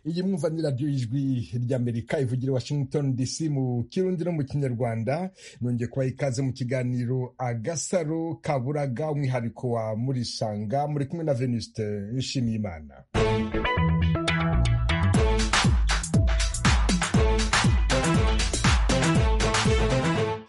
iyi mwumvane radiyo ijwi ry'amerika ivugira washington dc mu kirundi no mu kinyarwanda nongeye kubaha ikaze mu kiganiro agasaro kaburaga umwihariko wa murisanga muri kumwe na venuste nshimiyimana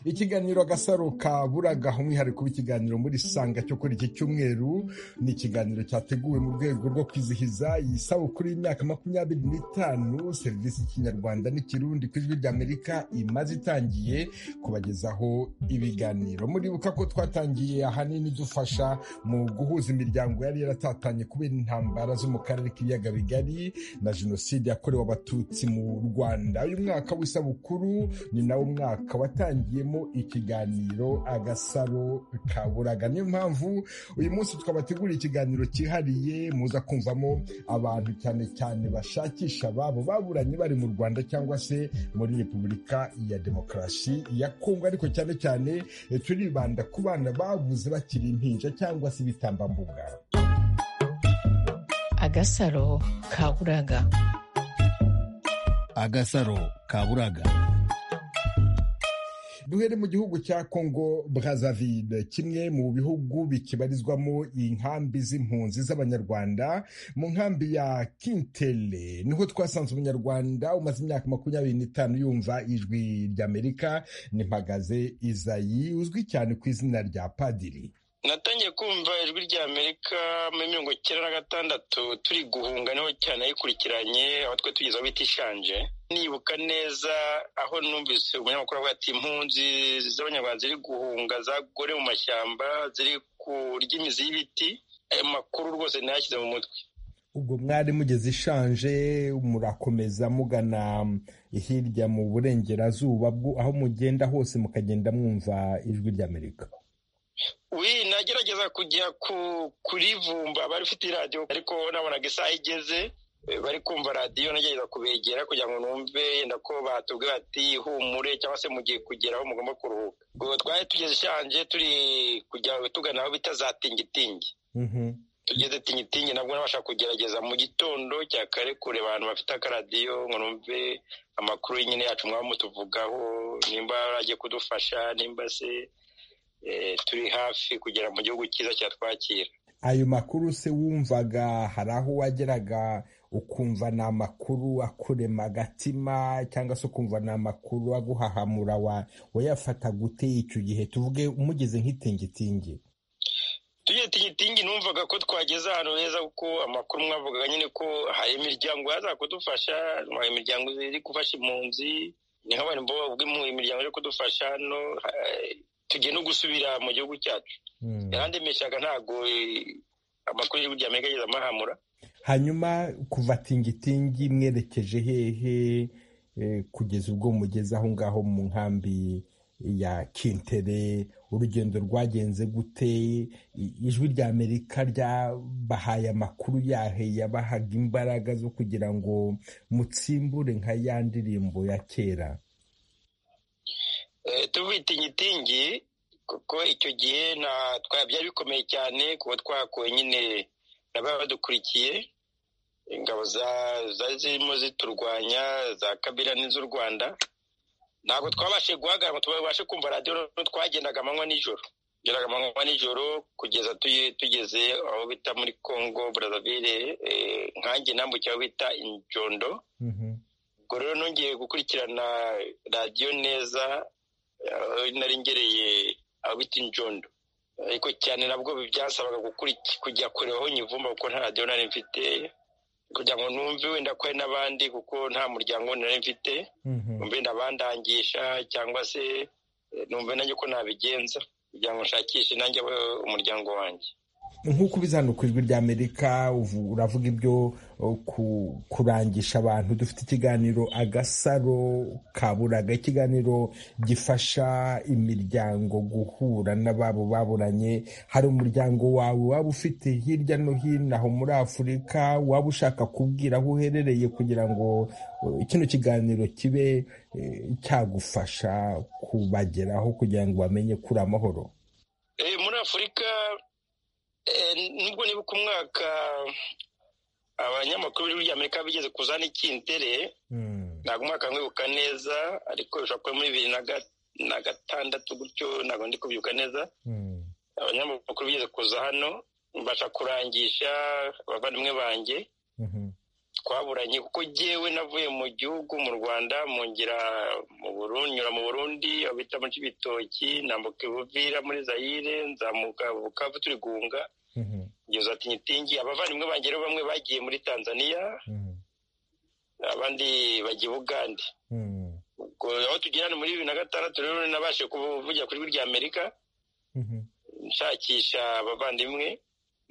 ikiganiro agasaro ka buraga umwihariko w'ikiganiro muri sanga cyo kuri iki cyumweru ni ikiganiro cyateguwe mu rwego rwo kwizihiza iyi sabukuru y'imyaka makumyabiri n'itanu serivisi y'ikinyarwanda n'ikirundi ku ijwi ry'amerika imaze itangiye kubagezaho ibiganiro muribuka ko twatangiye ahanini dufasha mu guhuza imiryango yari yaratatanye kubera intambara zo mu karere k'ibiyaga bigari na jenoside yakorewe abatutsi mu rwanda uyu mwaka w'isabukuru ni nawo mwaka watangiyemo ikiganiro agasaro ka buraga niyo mpamvu uyu munsi twabateguriye ikiganiro cyihariye muza kumvamo abantu cyane cyane bashakisha ababo baburanye bari mu rwanda cyangwa se muri repubulika ya demokarasi ya kongo ariko cyane cyane turibanda ku bana babuze bakiri impinja cyangwa se ibitambambuga agasaro ka buraga agasaro ka buraga duhere mu gihugu cya Congo Brazzaville kimwe mu bihugu bikibarizwamo inkambi z'impunzi z'abanyarwanda mu nkambi ya Kintele niho twasanze umunyarwanda umaze imyaka makumyabiri n'itanu yumva ijwi ry'Amerika n'impagaze Izayi uzwi cyane ku izina rya Padiri natangiye kumva ijwi rya amerika muri mirongo icyenda na gatandatu turi guhunga niho cyane ayikurikiranye aho twe tugezeho bita ishanje nibuka neza aho numvise umunyamakuru avuga ati impunzi z'abanyarwanda ziri guhunga zagore mu mashyamba ziri kurya imizi y'ibiti ayo makuru rwose ntayashyize mu mutwe ubwo mwari mugeze ishanje murakomeza mugana hirya mu burengerazuba aho mugenda hose mukagenda mwumva ijwi ry'amerika wi nagerageza kujya kurivumba abari ufite iradiyo ariko nabonaga isaha igeze bari kumva radiyo nagerageza kubegera kugira ngo numve yenda ko batubwira bati humure cyangwa se mugiye kugera aho mugomba kuruhuka ubwo twari tugeze ishanje turi kujya tugana aho bita za tingitingi tugeze tingitingi nabwo nabasha kugerageza mu gitondo cya kare kure abantu bafite akaradiyo ngo numve amakuru nyine yacu mwaba mutuvugaho nimba bagiye kudufasha nimba se turi hafi kugera mu gihugu cyiza cyatwakira ayo makuru se wumvaga hari aho wageraga ukumva ni amakuru akurema agatima cyangwa se ukumva ni amakuru aguhahamura wayafata gute icyo gihe tuvuge umugeze nk'itingitingi tugiye tingitingi numvaga ko twageze ahantu heza kuko amakuru mwavugaga nyine ko hari imiryango yaza kudufasha hari imiryango iri gufasha impunzi ni nk'abantu b'impunzi imiryango iri kudufasha hano tugiye no gusubira mu gihugu cyacu yarandemeshaga ntabwo amakuru y'igihugu cya amerika ageze amahamura hanyuma kuva tingitingi mwerekeje hehe kugeza ubwo mugeze aho ngaho mu nkambi ya kintere urugendo rwagenze gute ijwi rya amerika ryabahaye amakuru yahe yabahaga imbaraga zo kugira ngo mutsimbure nka ya ndirimbo ya kera tubitingitingi kuko icyo gihe byari bikomeye cyane kuba twakuwe nyine nababa badukurikiye ingabo zari zirimo ziturwanya za kabira n'iz'u rwanda ntabwo twabashe guhagarara tubashe kumva radiyo twagendaga amanywa n'ijoro tugeraga amanywa n'ijoro kugeza tugeze aho bita muri congo brazzaville nkange nambukira aho bita injondo ubwo rero nongeye gukurikirana radiyo neza nari ngereye aho bita injondo ariko cyane nabwo byasabaga kujya kure aho nyivumba kuko nta radiyo nari mfite kugira ngo numve wenda ko hari n'abandi kuko nta muryango nari mfite numve ndabandangisha cyangwa se numve nanjye ko nabigenza kugira ngo nshakishe nanjye umuryango wanjye nk'uko ubizana ku ijwi ry'amerika uravuga ibyo kurangisha abantu dufite ikiganiro agasaro kaburaga ikiganiro gifasha imiryango guhura n'ababo baburanye hari umuryango wawe waba ufite hirya no hino aho muri afurika waba ushaka kubwira aho uherereye kugira ngo kino kiganiro kibe cyagufasha kubageraho kugira ngo bamenye kuri amahoro muri afurika nubwo nibuka umwaka abanyamakuru b'igihugu ry'amerika bigeze kuzana ikintere ntabwo umwaka mwibuka neza ariko bishobora kuba muri bibiri na gatandatu gutyo ntabwo ndi kubyibuka neza abanyamakuru bigeze kuza hano mbasha kurangisha abavandimwe banjye twaburanye kuko ngewe navuye mu gihugu mu rwanda mu ngira mu burundi nyura mu burundi aho bita muri cy'ibitoki nambuka ibuvira muri zayire nzamuka bukavu turi guhunga ngeze ati nyitingi abavandimwe banjye rero bamwe bagiye muri tanzania abandi bagiye ubugande aho tugera ni muri bibiri na gatandatu rero nabashe kuvugira kuri rya amerika nshakisha abavandimwe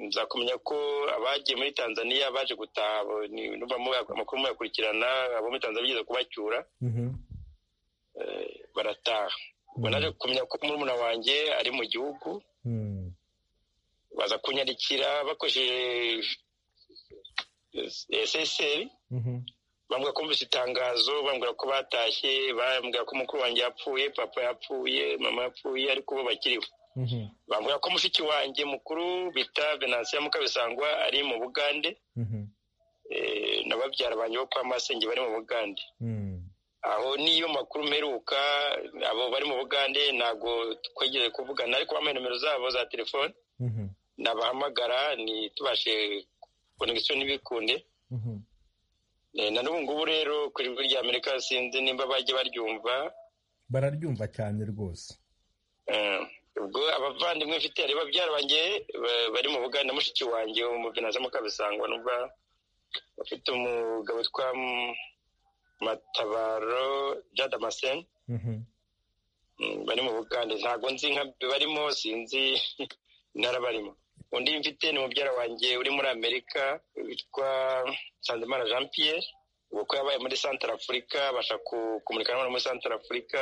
nza kumenya ko abagiye muri tanzania baje gutaha amakuru muyakurikirana abo muri tanzania bigeze kubacyura barataha ubwo naje kumenya ko murumuna wanjye ari mu gihugu baza kunyarikira bakoresheje eseseri bambwira ko bumvise itangazo bambwira ko batashye bambwira ko umukuru wanjye yapfuye papa yapfuye mama yapfuye ariko bo bakiriho bambwira ko mushiki wanjye mukuru bita venansiya mukabisangwa ari mu bugande na babyara banjye bo kwa masenge bari mu bugande aho niyo makuru mperuka abo bari mu bugande ntabwo twegereye kuvugana ariko bambaye nimero zabo za telefone nabahamagara ntitubashe konegisiyo ntibikunde na n'ubu ngubu rero ku ijwi rya amerika sinzi nimba bajya baryumva bararyumva cyane rwose ubwo abavandimwe mfite hari babyara banjye bari mu buganda mushiki wanjye umuvenanza mukabisangwa numva bafite umugabo witwa matabaro jadamaseni bari mu buganda ntabwo nzi nka barimo sinzi intara barimo undi mfite ni mubyara wanjye uri muri amerika witwa sanzimana jean pierre ubwo yabaye muri santara afurika abasha kumurikana n'abantu muri santara afurika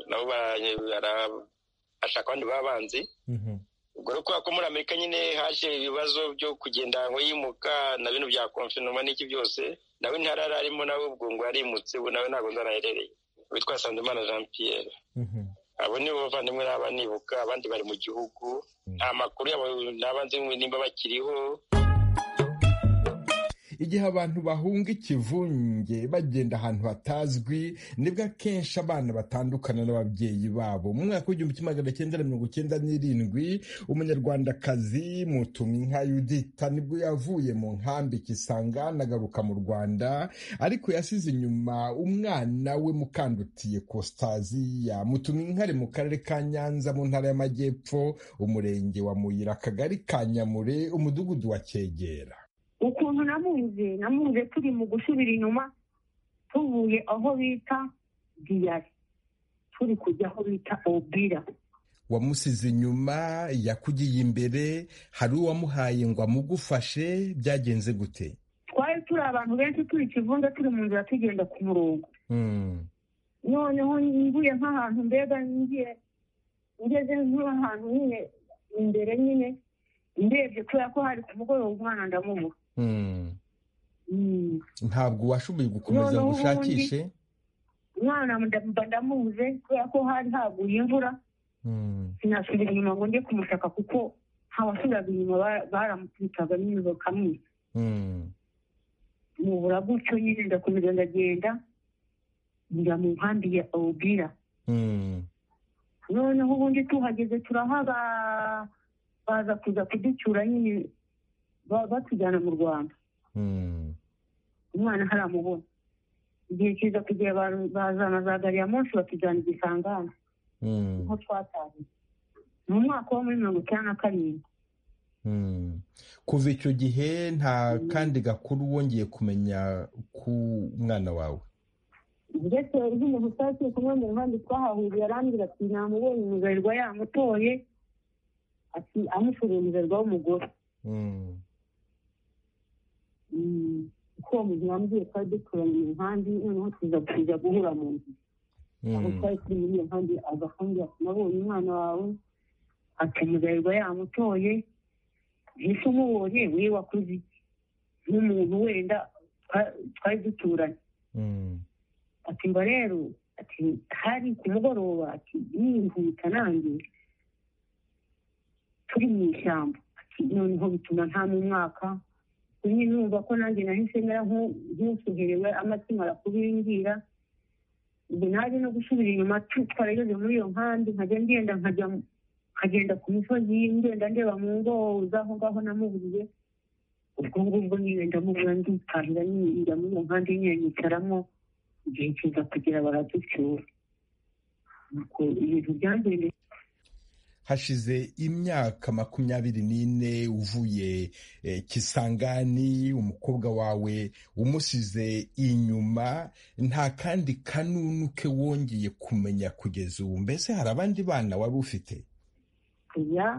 nabo ashaka abandi babanzi ubwo rero kubera ko muri amerika nyine haje ibibazo byo kugenda ngo yimuka na bino bya konfinoma n'iki byose nawe intara yari arimo nawe ubwo ngo yarimutse ubu nawe ntabwo nzaraherereye witwa sanzimana jean pierre abo ni bo bavandimwe n'aba nibuka abandi bari mu gihugu nta makuru yabo n'abanzi nimba bakiriho igihe abantu bahunga ikivunge bagenda ahantu hatazwi nibwo akenshi abana batandukana n'ababyeyi babo mu mwaka w'igihumbi kimwe magana cyenda mirongo icyenda n'irindwi umunyarwandakazi mutumwinka yudita nibwo yavuye mu nkambi kisanga anagaruka mu rwanda ariko yasize inyuma umwana we mukandutiye kositaziya mutumwinka ari mu karere ka nyanza mu ntara y'amajyepfo umurenge wa muyira akagari ka nyamure umudugudu wa cyegera ukuntu namuze namuze turi mu gusubira inyuma tuvuye aho bita diyari turi kujya aho bita obira wamusize inyuma yakugiye imbere hari uwamuhaye ngo amugufashe byagenze gute twari turi abantu benshi turi ikivunga turi mu nzira tugenda ku murongo noneho ngiye nk'ahantu mbega ngiye ngeze nk'ahantu nyine imbere nyine ndebye kubera ko hari ku mugoroba umwana ndamubura ntabwo washoboye gukomeza ngo ushakishe umwana mba ndamubuze kubera ko hari haguye imvura sinasubira inyuma ngo njye kumushaka kuko abasubiraga inyuma baramutwitaga nyine bakamwica mubura gutyo nyine ndakomeza ndagenda njya mu nkambi ya obira noneho ubundi tuhageze turahaba baza kuza kuducyura nyine batujyana mu rwanda umwana haramubona igihe cyiza kugira bazana za gari ya munsi batujyana i gisangane niho twatahiye mu mwaka wo muri mirongo icyenda na karindwi kuva icyo gihe nta kandi gakuru wongeye kumenya ku mwana wawe ndetse uzi umuntu utashye kumwanya iruhande twahahuriye arambwira ati namubonye umugarirwa yamutoye ati amushuriye umugarirwa w'umugore kuko uwo muntu wambwiye twari duturanye inkambi noneho tuza kujya guhura mu nzu aho twari turi muri iyo nkambi agakambwira ati nabonye umwana wawe ati umugarirwa yamutoye ese umubonye we wakoze iki nk'umuntu wenda twari duturanye ati mba rero ati hari ku mugoroba ati yihuta nanjye turi mu ishyamba noneho bituma nta n'umwaka nyine numva ko nanjye nahise mera nk'usubiriwe amatima arakubimbwira ubwo naje no gusubira inyuma twarageze muri iyo nkambi nkajya ngenda nkajya nkagenda ku misozi ngenda ndeba mu ngo z'aho ngaho namuburiye ubwo ngubwo nyine ndamubura nditarira njya muri iyo nkambi nyine nyicaramo igihe kiza kugera baraducyura ibintu byangendeye hashize imyaka makumyabiri n'ine uvuye kisangani umukobwa wawe umusize inyuma nta kandi kanunuke wongeye kumenya kugeza ubu mbese hari abandi bana wari ufite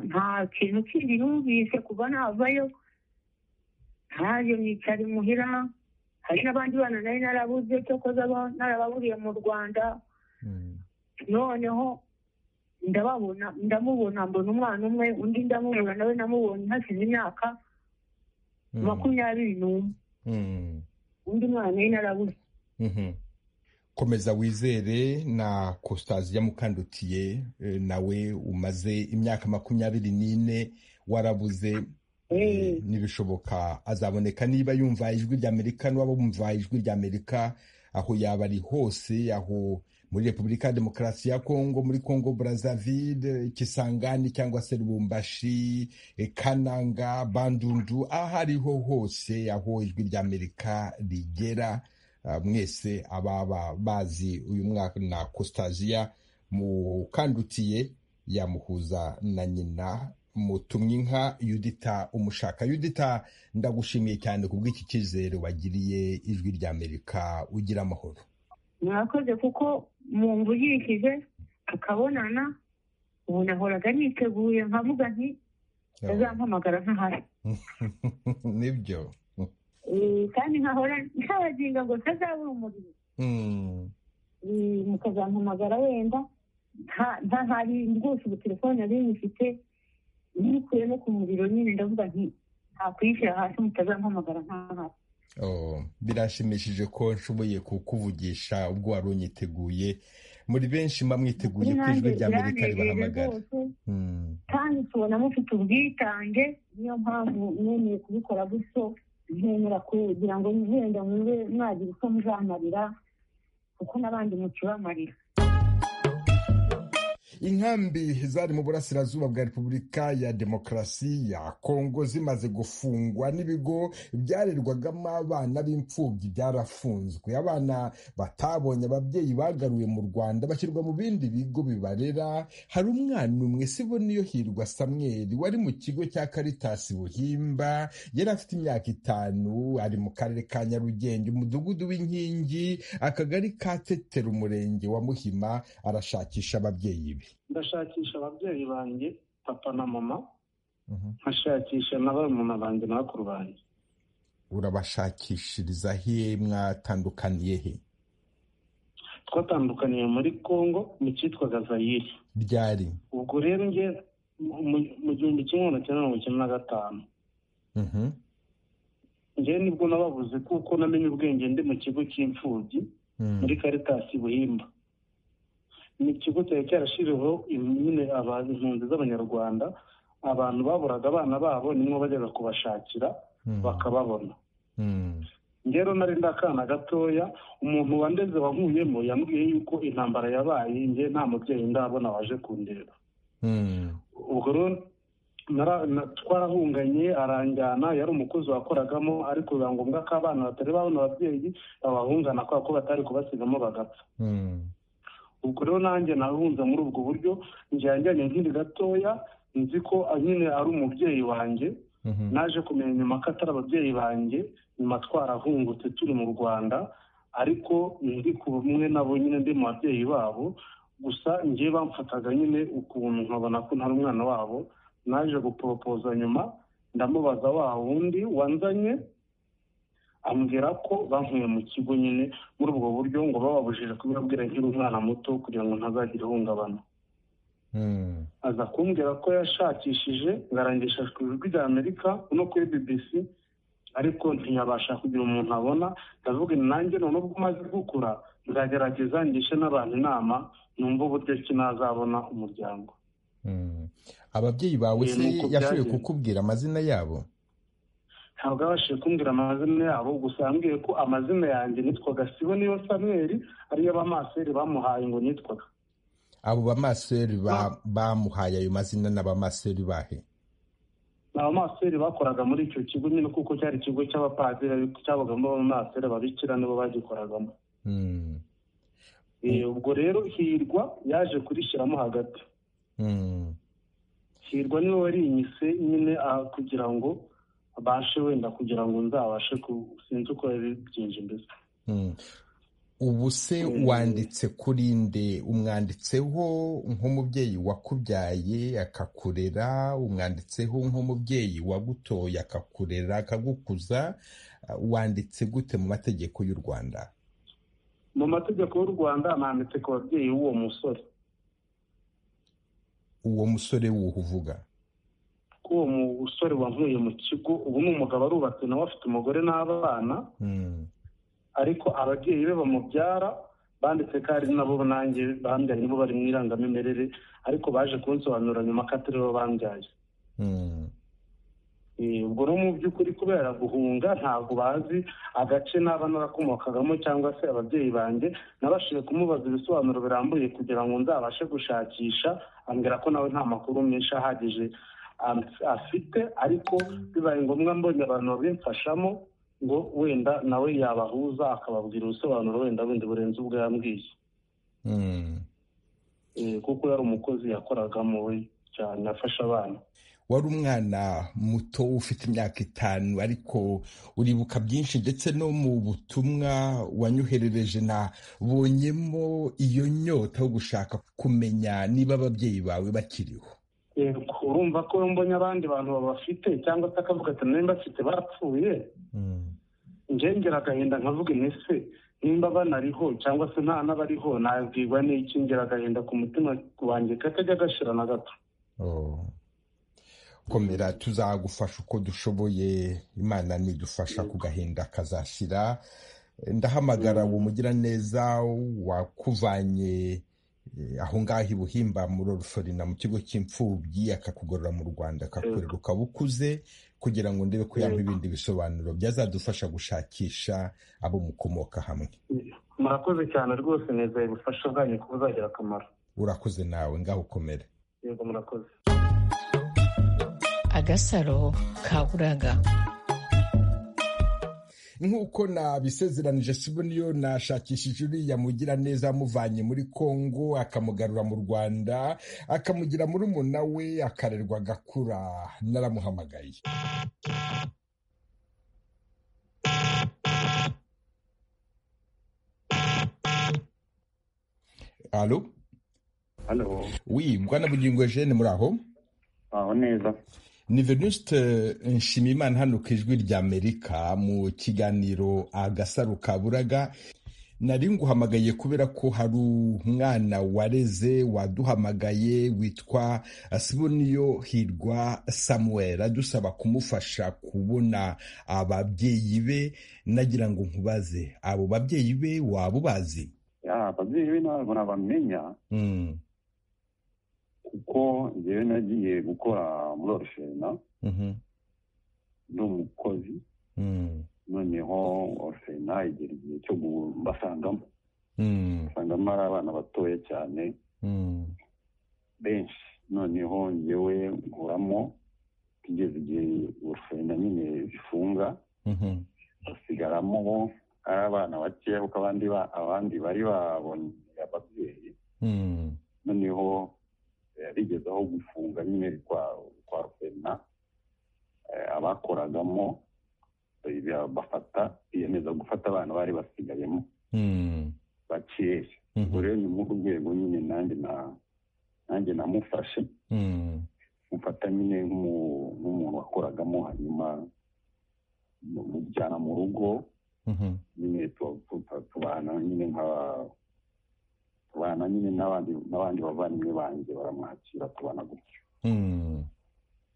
nta kintu kindi numvise kuva navayo ntayo nicara imuhira hari n'abandi bana nari narabuze cyo narababuriye mu rwanda noneho ndababona ndamubona mbona umwana umwe undi ndamubona nawe namubonye hasize imyaka makumyabiri n'umwe undi mwana ye narabuze komeza wizere na kositaziya mukandutiye nawe umaze imyaka makumyabiri n'ine warabuze n'ibishoboka azaboneka niba yumva ijwi ry'amerika n'uwaba wumva ijwi ry'amerika aho yaba ari hose aho muri repubulika ya demokarasi ya kongo muri kongo brazzaville kisangani cyangwa se rubumbashi kananga bandundu aho ariho hose aho ijwi ry'amerika rigera mwese ababa bazi uyu mwaka na kositaziya mukandutiye yamuhuza na nyina mutumye inka yudita umushaka yudita ndagushimiye cyane ku bw'iki cyizere wagiriye ijwi ry'amerika ugira amahoro mwakoze kuko mumvugishije tukabonana ubu nahoraga niteguye nkavuga nti azampamagara ntahari nibyo kandi nkahora ntabaginga ngo ntazabura umuriro mukazampamagara wenda ntahari rwose ubu telefone nari nyifite nikuye no ku muriro nyine ndavuga nti ntakwishyira hasi mutazampamagara ntahari birashimishije ko nshoboye kukuvugisha ubwo wari unyiteguye muri benshi mwiteguye ko ijwi rya amerika ribahamagara kandi tubona mufite ubwitange niyo mpamvu mwemeye kubikora gutyo ntemera kugira ngo wenda mwumve mwagira uko muzamarira kuko n'abandi mukibamarira inkambi zari mu burasirazuba bwa repubulika ya demokarasi ya kongo zimaze gufungwa n'ibigo byarerwagamo abana b'imfubyi byarafunzwe abana batabonye ababyeyi bagaruye mu rwanda bashyirwa mu bindi bigo bibarera hari umwana umwe sibo niyo hirwa samweri wari mu kigo cya karitasi buhimba yari afite imyaka itanu ari mu karere ka nyarugenge umudugudu w'inkingi akagari ka tetera umurenge wa muhima arashakisha ababyeyi be ndashakisha ababyeyi banjye papa na mama nkashakisha na barumuna banjye na bakuru banjye urabashakishiriza he mwatandukaniye he twatandukaniye muri congo mu cyitwa gazayiri ryari ubwo rero njye mu gihumbi kimwe magana cyenda mirongo icyenda na gatanu njye nibwo nababuze kuko namenye ubwenge ndi mu kigo cy'imfubyi muri karitasi buhimba ni ikigo cyari cyarashyiriweho nyine impunzi z'abanyarwanda abantu baburaga abana babo nimwo bajyaga kubashakira bakababona ngero nari ndakana gatoya umuntu wandeze wankuyemo yambwiye yuko intambara yabaye nge nta mubyeyi ndabona waje kundeba ubwo rero twarahunganye aranjyana yari umukozi wakoragamo ariko biba ngombwa ko abana batari babona ababyeyi babahungana kubera ko batari kubasigamo bagapfa ubwo rero nanjye nahunze muri ubwo buryo njyanye nkiri gatoya nzi ko nyine ari umubyeyi wanjye naje kumenya nyuma ko atari ababyeyi banjye nyuma twarahungutse turi mu rwanda ariko ndi ku bumwe nabo nyine ndi mu babyeyi babo gusa ngiye bamfataga nyine ukuntu nkabona ko ntari umwana wabo naje guporopoza nyuma ndamubaza wa wundi wanzanye ambwira ko bankuye mu kigo nyine muri ubwo buryo ngo bababujije kubibabwira nkiri umwana muto kugira ngo ntazagira ihungabana aza kumbwira ko yashakishije ngarangisha ku ijwi rya amerika no kuri bbc ariko ntiyabasha kugira umuntu abona ndavuga nanjye none ubwo umaze gukura nzagerageza ngishe n'abantu inama numva uburyo ki nazabona umuryango ababyeyi bawe se yashoboye kukubwira amazina yabo ntabwo yabashije kumbwira amazina yabo gusa yambwiye ko amazina yanjye nitwaga sibo niyo samweri ariyo bamaseri bamuhaye ngo nitwaga abo bamaseri bamuhaye ayo mazina n'abamaseri bahe ni abamaseri bakoraga muri icyo kigo nyine kuko cyari ikigo cy'abapadiri cyabagamo abamaseri ababikira nibo bagikoragamo ubwo rero hirwa yaje kurishyiramo hagati hirwa niwe warinyise nyine kugira ngo abashe wenda kugira ngo nzabashe sinzi uko yabigenje mbese ubu se wanditse kuri nde umwanditseho nk'umubyeyi wakubyaye akakurera umwanditseho nk'umubyeyi wagutoye akakurera akagukuza wanditse gute mu mategeko y'u rwanda mu mategeko y'u rwanda nanditse ku babyeyi b'uwo musore uwo musore wuhu uvuga ko uwo musore wankuye mu kigo ubu ni umugabo arubatse nawe afite umugore n'abana ariko ababyeyi be bamubyara banditse ko ari nabo nanjye bambyaye nibo bari mu irangamimerere ariko baje kunsobanura nyuma ko atari bo bambyaye ubwo no mu by'ukuri kubera guhunga ntabwo bazi agace naba narakomokagamo cyangwa se ababyeyi banjye nabashije kumubaza ibisobanuro birambuye kugira ngo nzabashe gushakisha ambwira ko nawe nta makuru menshi ahagije afite ariko bibaye ngombwa mbonye abantu babimfashamo ngo wenda nawe yabahuza akababwira ubusobanuro wenda bundi burenze ubwo yambwiye kuko yari umukozi yakoragamo we cyane afasha abana wari umwana muto ufite imyaka itanu ariko uribuka byinshi ndetse no mu butumwa wanyoherereje nabonyemo iyo nyota yo gushaka kumenya niba ababyeyi bawe bakiriho urumva ko mbonye abandi bantu babafite cyangwa se akavuga ati nimba afite barapfuye ngengera agahinda nkavuga ese nimba banariho cyangwa se nta n'abariho nabwirwa n'iki ngera agahinda ku mutima wanjye katajya gashira na gato komera tuzagufasha uko dushoboye imana nidufasha ku gahinda kazashira ndahamagara uwo mugiraneza wakuvanye aho ngaho i buhimba muri orusorina mu kigo cy'imfubyi akakugorora mu rwanda akakorera ukaba ukuze kugira ngo ndebe ko yampa ibindi bisobanuro byazadufasha gushakisha abo mukomoka hamwe murakoze cyane rwose neza ubufasha bwanyu ko buzagira akamaro urakoze nawe ngaho ukomere yego murakoze agasaro kaburaga nk'uko nabisezeranije sibo niyo nashakishije uriya mugira neza amuvanye muri kongo akamugarura mu rwanda akamugira muri umuna we akarerwa agakura naramuhamagaye halo halo wi mbwana bugingo jene muri aho aho neza ni venuste nshimiyimana hano ku ijwi ry'amerika mu kiganiro agasaro kaburaga nari nguhamagaye kubera ko hari umwana wareze waduhamagaye witwa siboniyo hirwa samuel adusaba kumufasha kubona ababyeyi be nagira ngo nkubaze abo babyeyi be waba ubazi ababyeyi be ntabwo nabamenya kuko njyewe nagiye gukora muri orushena ndi umukozi noneho orushena igera igihe cyo mbasangamo basangamo ari abana batoya cyane benshi noneho njyewe nkuramo tugeze igihe orushena nyine zifunga basigaramo ari abana bakeya kuko abandi bari babonye ababyeyi noneho yarigeze aho gufunga nyine kwa rufena abakoragamo bafata biyemeza gufata abana bari basigayemo bakeya ubwo rero ni muri urwego nyine nanjye namufashe mufata nyine nk'umuntu wakoragamo hanyuma mujyana mu rugo nyine tubana nyine nka tubana nyine n'abandi bavandimwe banjye baramwakira tubana gutyo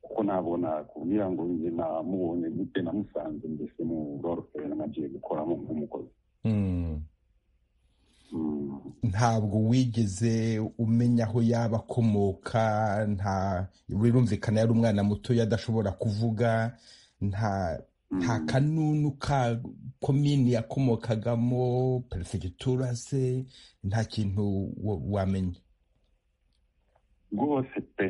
kuko ntabwo nakubwira ngo njye namubonye gute namusanze mbese mu roroferi nagiye gukoramo nk'umukozi ntabwo wigeze umenya aho yaba akomoka nta birumvikana yari umwana muto adashobora kuvuga nta nta kanunu ka komini yakomokagamo perefegitura se nta kintu wamenya rwose pe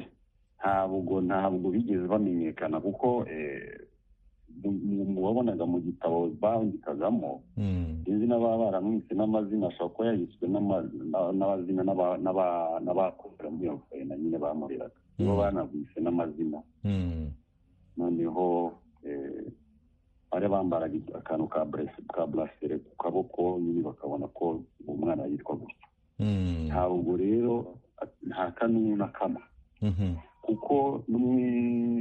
ntabwo ntabwo bigeze bamenyekana kuko mu wabonaga mu gitabo bandikagamo sinzi n'ababa baramwise n'amazina ashobora kuba yayiswe n'abazina n'abakorera muri iyo na nyine bamureraga nibo banagwise n'amazina noneho bari bambaraga akantu ka burasire ku kaboko nyine bakabona ko uwo mwana yitwa gutya ntabwo rero nta kanunu na kamwe kuko no muri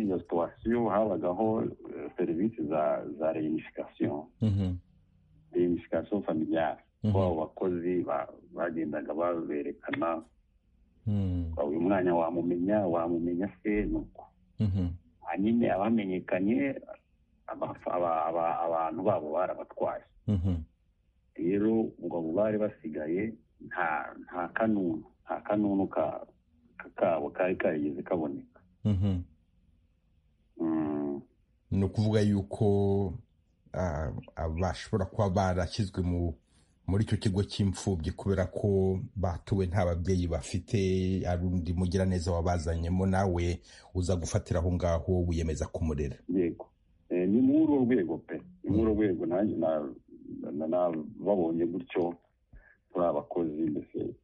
iyo situwasiyo habagaho serivisi za reinifikasiyo reinifikasiyo familiyari ko abo bakozi bagendaga baberekana uyu mwanya wamumenya wamumenya se nuko hanyine abamenyekanye abantu babo barabatwaye rero ngo abo bari basigaye nta kanunu nta kanunu kabo kari karigeze kaboneka ni ukuvuga yuko bashobora kuba barashyizwe muri icyo kigo cy'imfubyi kubera ko batuwe nta babyeyi bafite ari undi mugiraneza wabazanyemo nawe uza gufatira aho ngaho wiyemeza kumurera ni muri urwo rwego pe ni muri urwo rwego babonye gutyo turi abakozi mbese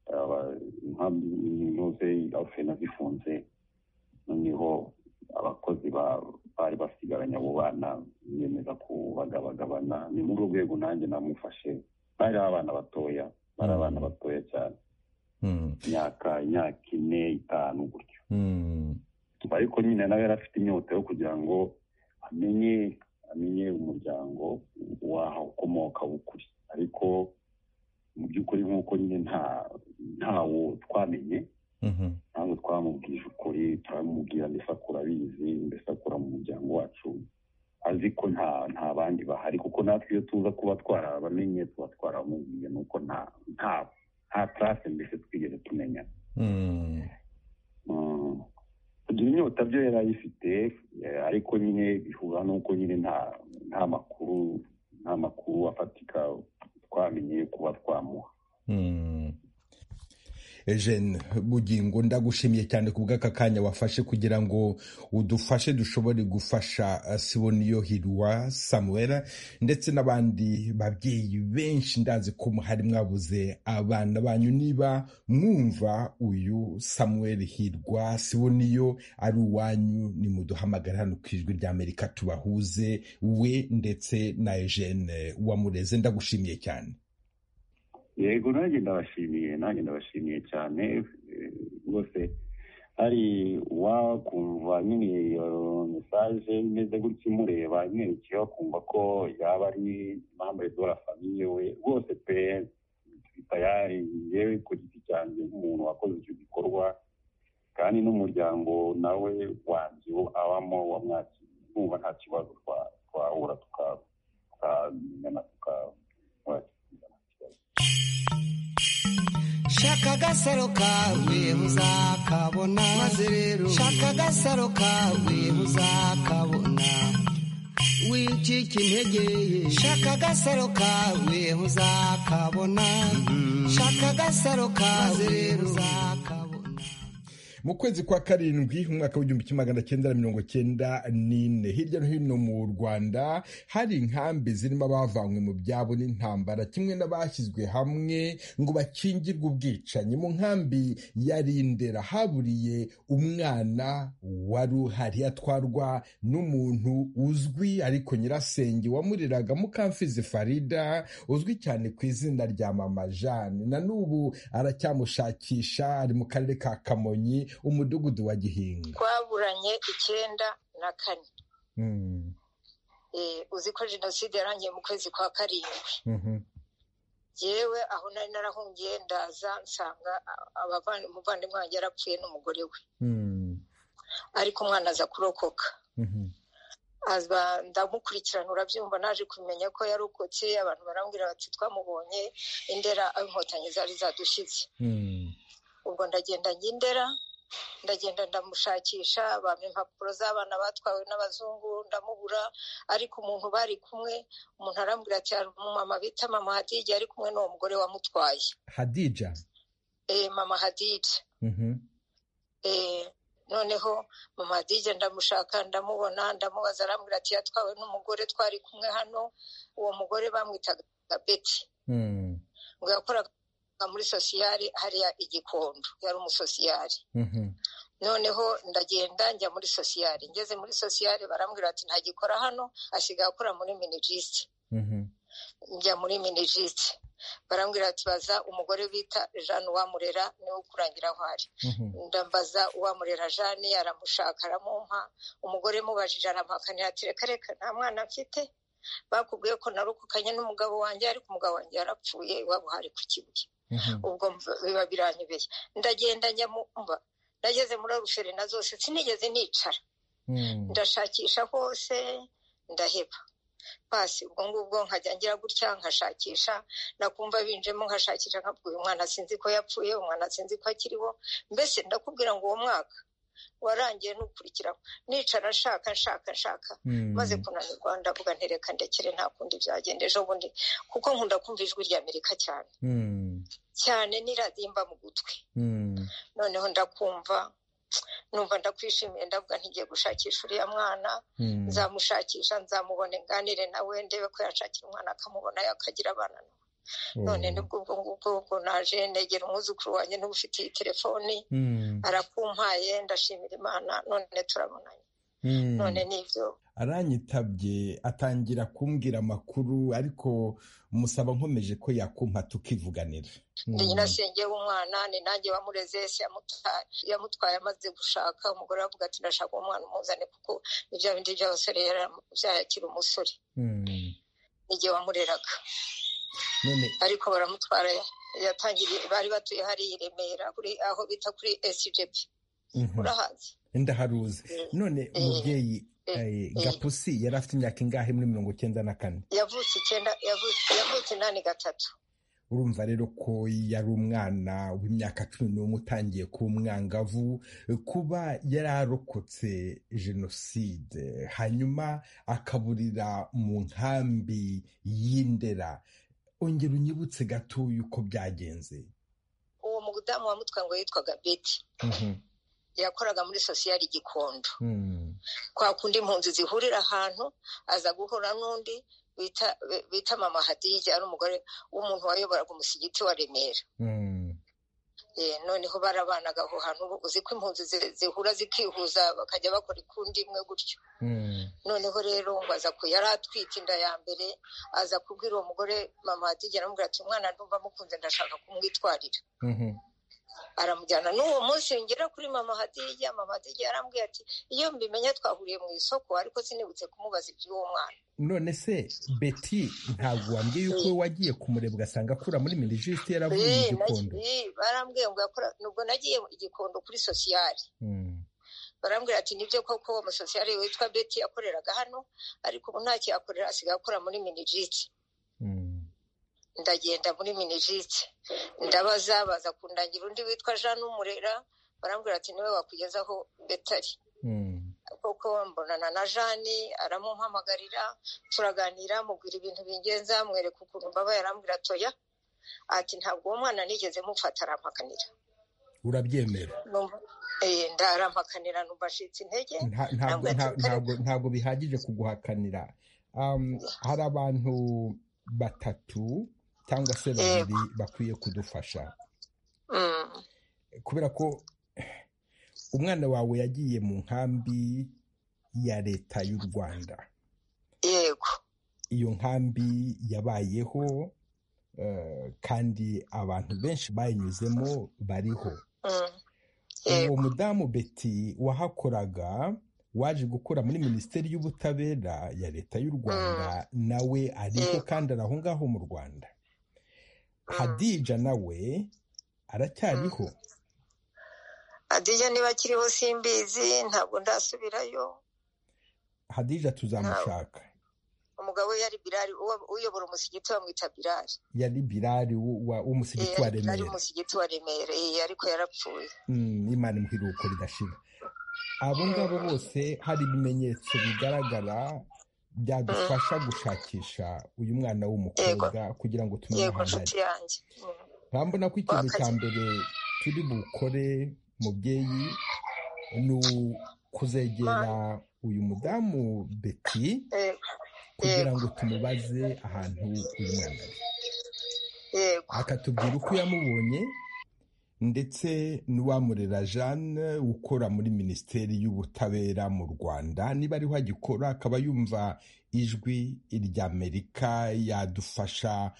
inkoze ofena zifunze noneho abakozi bari basigaranye abo bana biyemeza kubagabagabana ni muri urwo rwego nanjye namufashe bari abana batoya bari abana batoya cyane imyaka imyaka ine itanu gutyo ariko nyine nawe yari afite inyota yo kugira ngo amenye amenye umuryango waho ukomoka w'ukuri ariko mu by'ukuri nk'uko nyine nta ntawo twamenye ntabwo twamubwije ukuri turamubwira mbese akura abizi mbese akura mu muryango wacu azi ko nta nta bandi bahari kuko natwe iyo tuza kuba twarabamenye tuba twaramubwiye nuko nta nta nta tarase mbese twigeze tumenya kugira inyota byo yari ayifite ariko nyine bihura nuko nyine nta nta makuru nta makuru afatika twamenye kuba twamuha Eugene bugingo ndagushimiye cyane ku bw'aka kanya wafashe kugira ngo udufashe dushobore gufasha siboniyo hirwa samuel ndetse n'abandi babyeyi benshi ndazi ko hari mwabuze abana banyu niba mwumva uyu samuel hirwa siboniyo ari uwanyu nimuduhamagara hano ku ijwi ry'amerika tubahuze we ndetse na Eugene wamureze ndagushimiye cyane yego nanjye ndabashimiye nanjye ndabashimiye cyane rwose hari wakumva nyine iyo mesaje imeze gutya imureba imwerekeye wakumva ko yaba ari impamvu dora famiye we rwose pe tayari yewe ku giti cyanjye nk'umuntu wakoze icyo gikorwa kandi n'umuryango nawe wanjye abamo wamwakiriye nkumva nta kibazo twahura tukamenyana tukaba shaka agasaro kawe uzakabona maze rero shaka agasaro kawe uzakabona wicika intege shaka agasaro kawe uzakabona shaka agasaro kawe uzakabona mu kwezi kwa karindwi umwaka w'igihumbi kimwe magana cyenda na mirongo cyenda n'ine hirya no hino mu rwanda hari inkambi zirimo abavanywe mu byabo n'intambara kimwe n'abashyizwe hamwe ngo bakingirwe ubwicanyi mu nkambi ya rindera haburiye umwana wari uhari atwarwa n'umuntu uzwi ariko nyirasenge wamuriraga mukamfizi farida uzwi cyane ku izina rya mama jane na n'ubu aracyamushakisha ari mu karere ka kamonyi umudugudu wa gihinga twaburanye icyenda na kane uzi ko jenoside yarangiye mu kwezi kwa karindwi yewe aho nari narahungiye ndaza nsanga umuvandimwe wanjye yarapfuye n'umugore we ariko umwana aza kurokoka ndamukurikirana urabyumva naje kumenya ko yarokotse abantu barambwira bati twamubonye indera aho inkotanyi zari zadushyitse ubwo ndagenda ndera ndagenda ndamushakisha bampa impapuro z'abana batwawe n'abazungu ndamubura ariko umuntu bari kumwe umuntu arambwira ati hari umumama bita mama hadija ari kumwe n'uwo mugore wamutwaye hadija mama hadija noneho mama hadija ndamushaka ndamubona ndamubaza arambwira ati yatwawe n'umugore twari kumwe hano uwo mugore bamwitaga beti ngo yakoraga muri sosiyari hariya igikondo yari umusosiyari noneho ndagenda njya muri sosiyari ngeze muri sosiyari barambwira ati ntagikora hano asigaye akora muri minijisite njya muri minijisite barambwira ati baza umugore bita jeanne uwamurera niwe ukurangira aho ari ndambaza uwamurera jeanne aramushaka aramumpa umugore mubajije aramuhakanira ati reka reka nta mwana mfite bakubwiye ko narukukanye n'umugabo wanjye ariko umugabo wanjye yarapfuye iwabo hari ku kibuye ubwo biba biranyobeye ndagenda nyamumba nageze muri ruferina zose sinigeze nicara ndashakisha hose ndaheba pasi ubwo ngubwo nkajya ngira gutya nkashakisha nakumva binjemo nkashakisha nkabwira umwana sinzi ko yapfuye umwana sinzi ko akiriho mbese ndakubwira ngo uwo mwaka warangiye n'ukurikiraho nicara nshaka nshaka nshaka maze kunanirwa ndavuga ntereka ndekere nta kundi byagenda ejo bundi kuko nkunda kumva ijwi rya amerika cyane cyane n'iradimba mu gutwi noneho ndakumva numva ndakwishimiye ndavuga ntigiye gushakisha uriya mwana nzamushakisha nzamubone nganire nawe ndebe ko yashakira umwana akamubona akagira abana nawe none nibwo ubwo ngubwo ubwo naje negera umwuzukuru wanjye niba ufite iyi telefoni arakumpaye ndashimira imana none turabonanye none nibyo aranyitabye atangira kumbwira amakuru ariko musaba nkomeje ko yakumpa tukivuganira ndi nyirasenge w'umwana ni nanjye wamureze ese yamutwaye amaze gushaka umugore aravuga ati ndashaka umwana umuzane kuko ni bya bindi by'abasore byayakira umusore n'igihe wamureraga ariko baramutwara yatangiriye bari batuye hariya i remera aho bita kuri esijepi urahazi ndaharuzi none umubyeyi gapusi yari afite imyaka ingahe muri mirongo icyenda na kane yavutse icyenda yavutse inani gatatu urumva rero ko yari umwana w'imyaka cumi n'umwe utangiye kuba umwangavu kuba yari arokotse jenoside hanyuma akaburira mu nkambi y'indera ongera unyibutse gatoya uko byagenze uwo mudamu wamutwaye ngo yitwaga beti yakoraga muri sosiyali gikondo kwa kundi impunzi zihurira ahantu aza guhura n'undi bita mama hadija ari umugore w'umuntu wayoboraga umusigiti wa remera noneho barabanaga aho hantu uzi ko impunzi zihura zikihuza bakajya bakora ikundi imwe gutyo noneho rero ngo aza ku yari atwite inda ya mbere aza kubwira uwo mugore mama hatigera aramubwira ati umwana ndumva amukunze ndashaka kumwitwarira aramujyana n'uwo munsi ngera kuri mama hadija mama hadija yarambwiye ati iyo mbimenya twahuriye mu isoko ariko sinibutse kumubaza iby'uwo mwana none se beti ntabwo wambwiye yuko wagiye kumureba ugasanga akura muri mirijisite yaravuye igikondo barambwiye ngo nubwo nagiye igikondo kuri sosiyali barambwira ati nibyo koko uwo musosiyali witwa beti yakoreraga hano ariko ubu ntacyo yakorera asigaye akora muri mirijisite ndagenda muri minijiti ndabaza baza kundangira undi witwa jean umurera barambwira ati niwe wakugezaho betari kuko mbonana na jeanne aramumpamagarira turaganira mubwira ibintu bingenza mwereka ukuntu mbabaye arambwira toya ati ntabwo uwo mwana nigeze mufata arampakanira urabyemera ndarampakanira nubashitse intege ntabwo bihagije kuguhakanira hari abantu batatu cyangwa se babiri bakwiye kudufasha kubera ko umwana wawe yagiye mu nkambi ya leta y'u rwanda yego iyo nkambi yabayeho kandi abantu benshi bayinyuzemo bariho uwo mudamu beti wahakoraga waje gukora muri minisiteri y'ubutabera ya leta y'u rwanda nawe ariho kandi ari aho ngaho mu rwanda hadija nawe aracyariho hadija niba akiriho simbizi ntabwo ndasubirayo hadija tuzamushaka umugabo we yari birari uyobora umusigiti bamwita birari yari birari w'umusigiti wa remera yari umusigiti wa remera ariko yarapfuye imana imuhiruko ridashira abo ngabo bose hari ibimenyetso bigaragara byadufasha gushakisha uyu mwana w'umukobwa kugira ngo tumenye ahantu ari urabona ko ikintu cya mbere turi bukore mubyeyi ni kuzegera uyu mudamu beti kugira ngo tumubaze ahantu uyu mwana ari akatubwira uko yamubonye ndetse n'uwamurera jeanne ukora muri minisiteri y'ubutabera mu rwanda niba ariho agikora akaba yumva ijwi ry'amerika yadufasha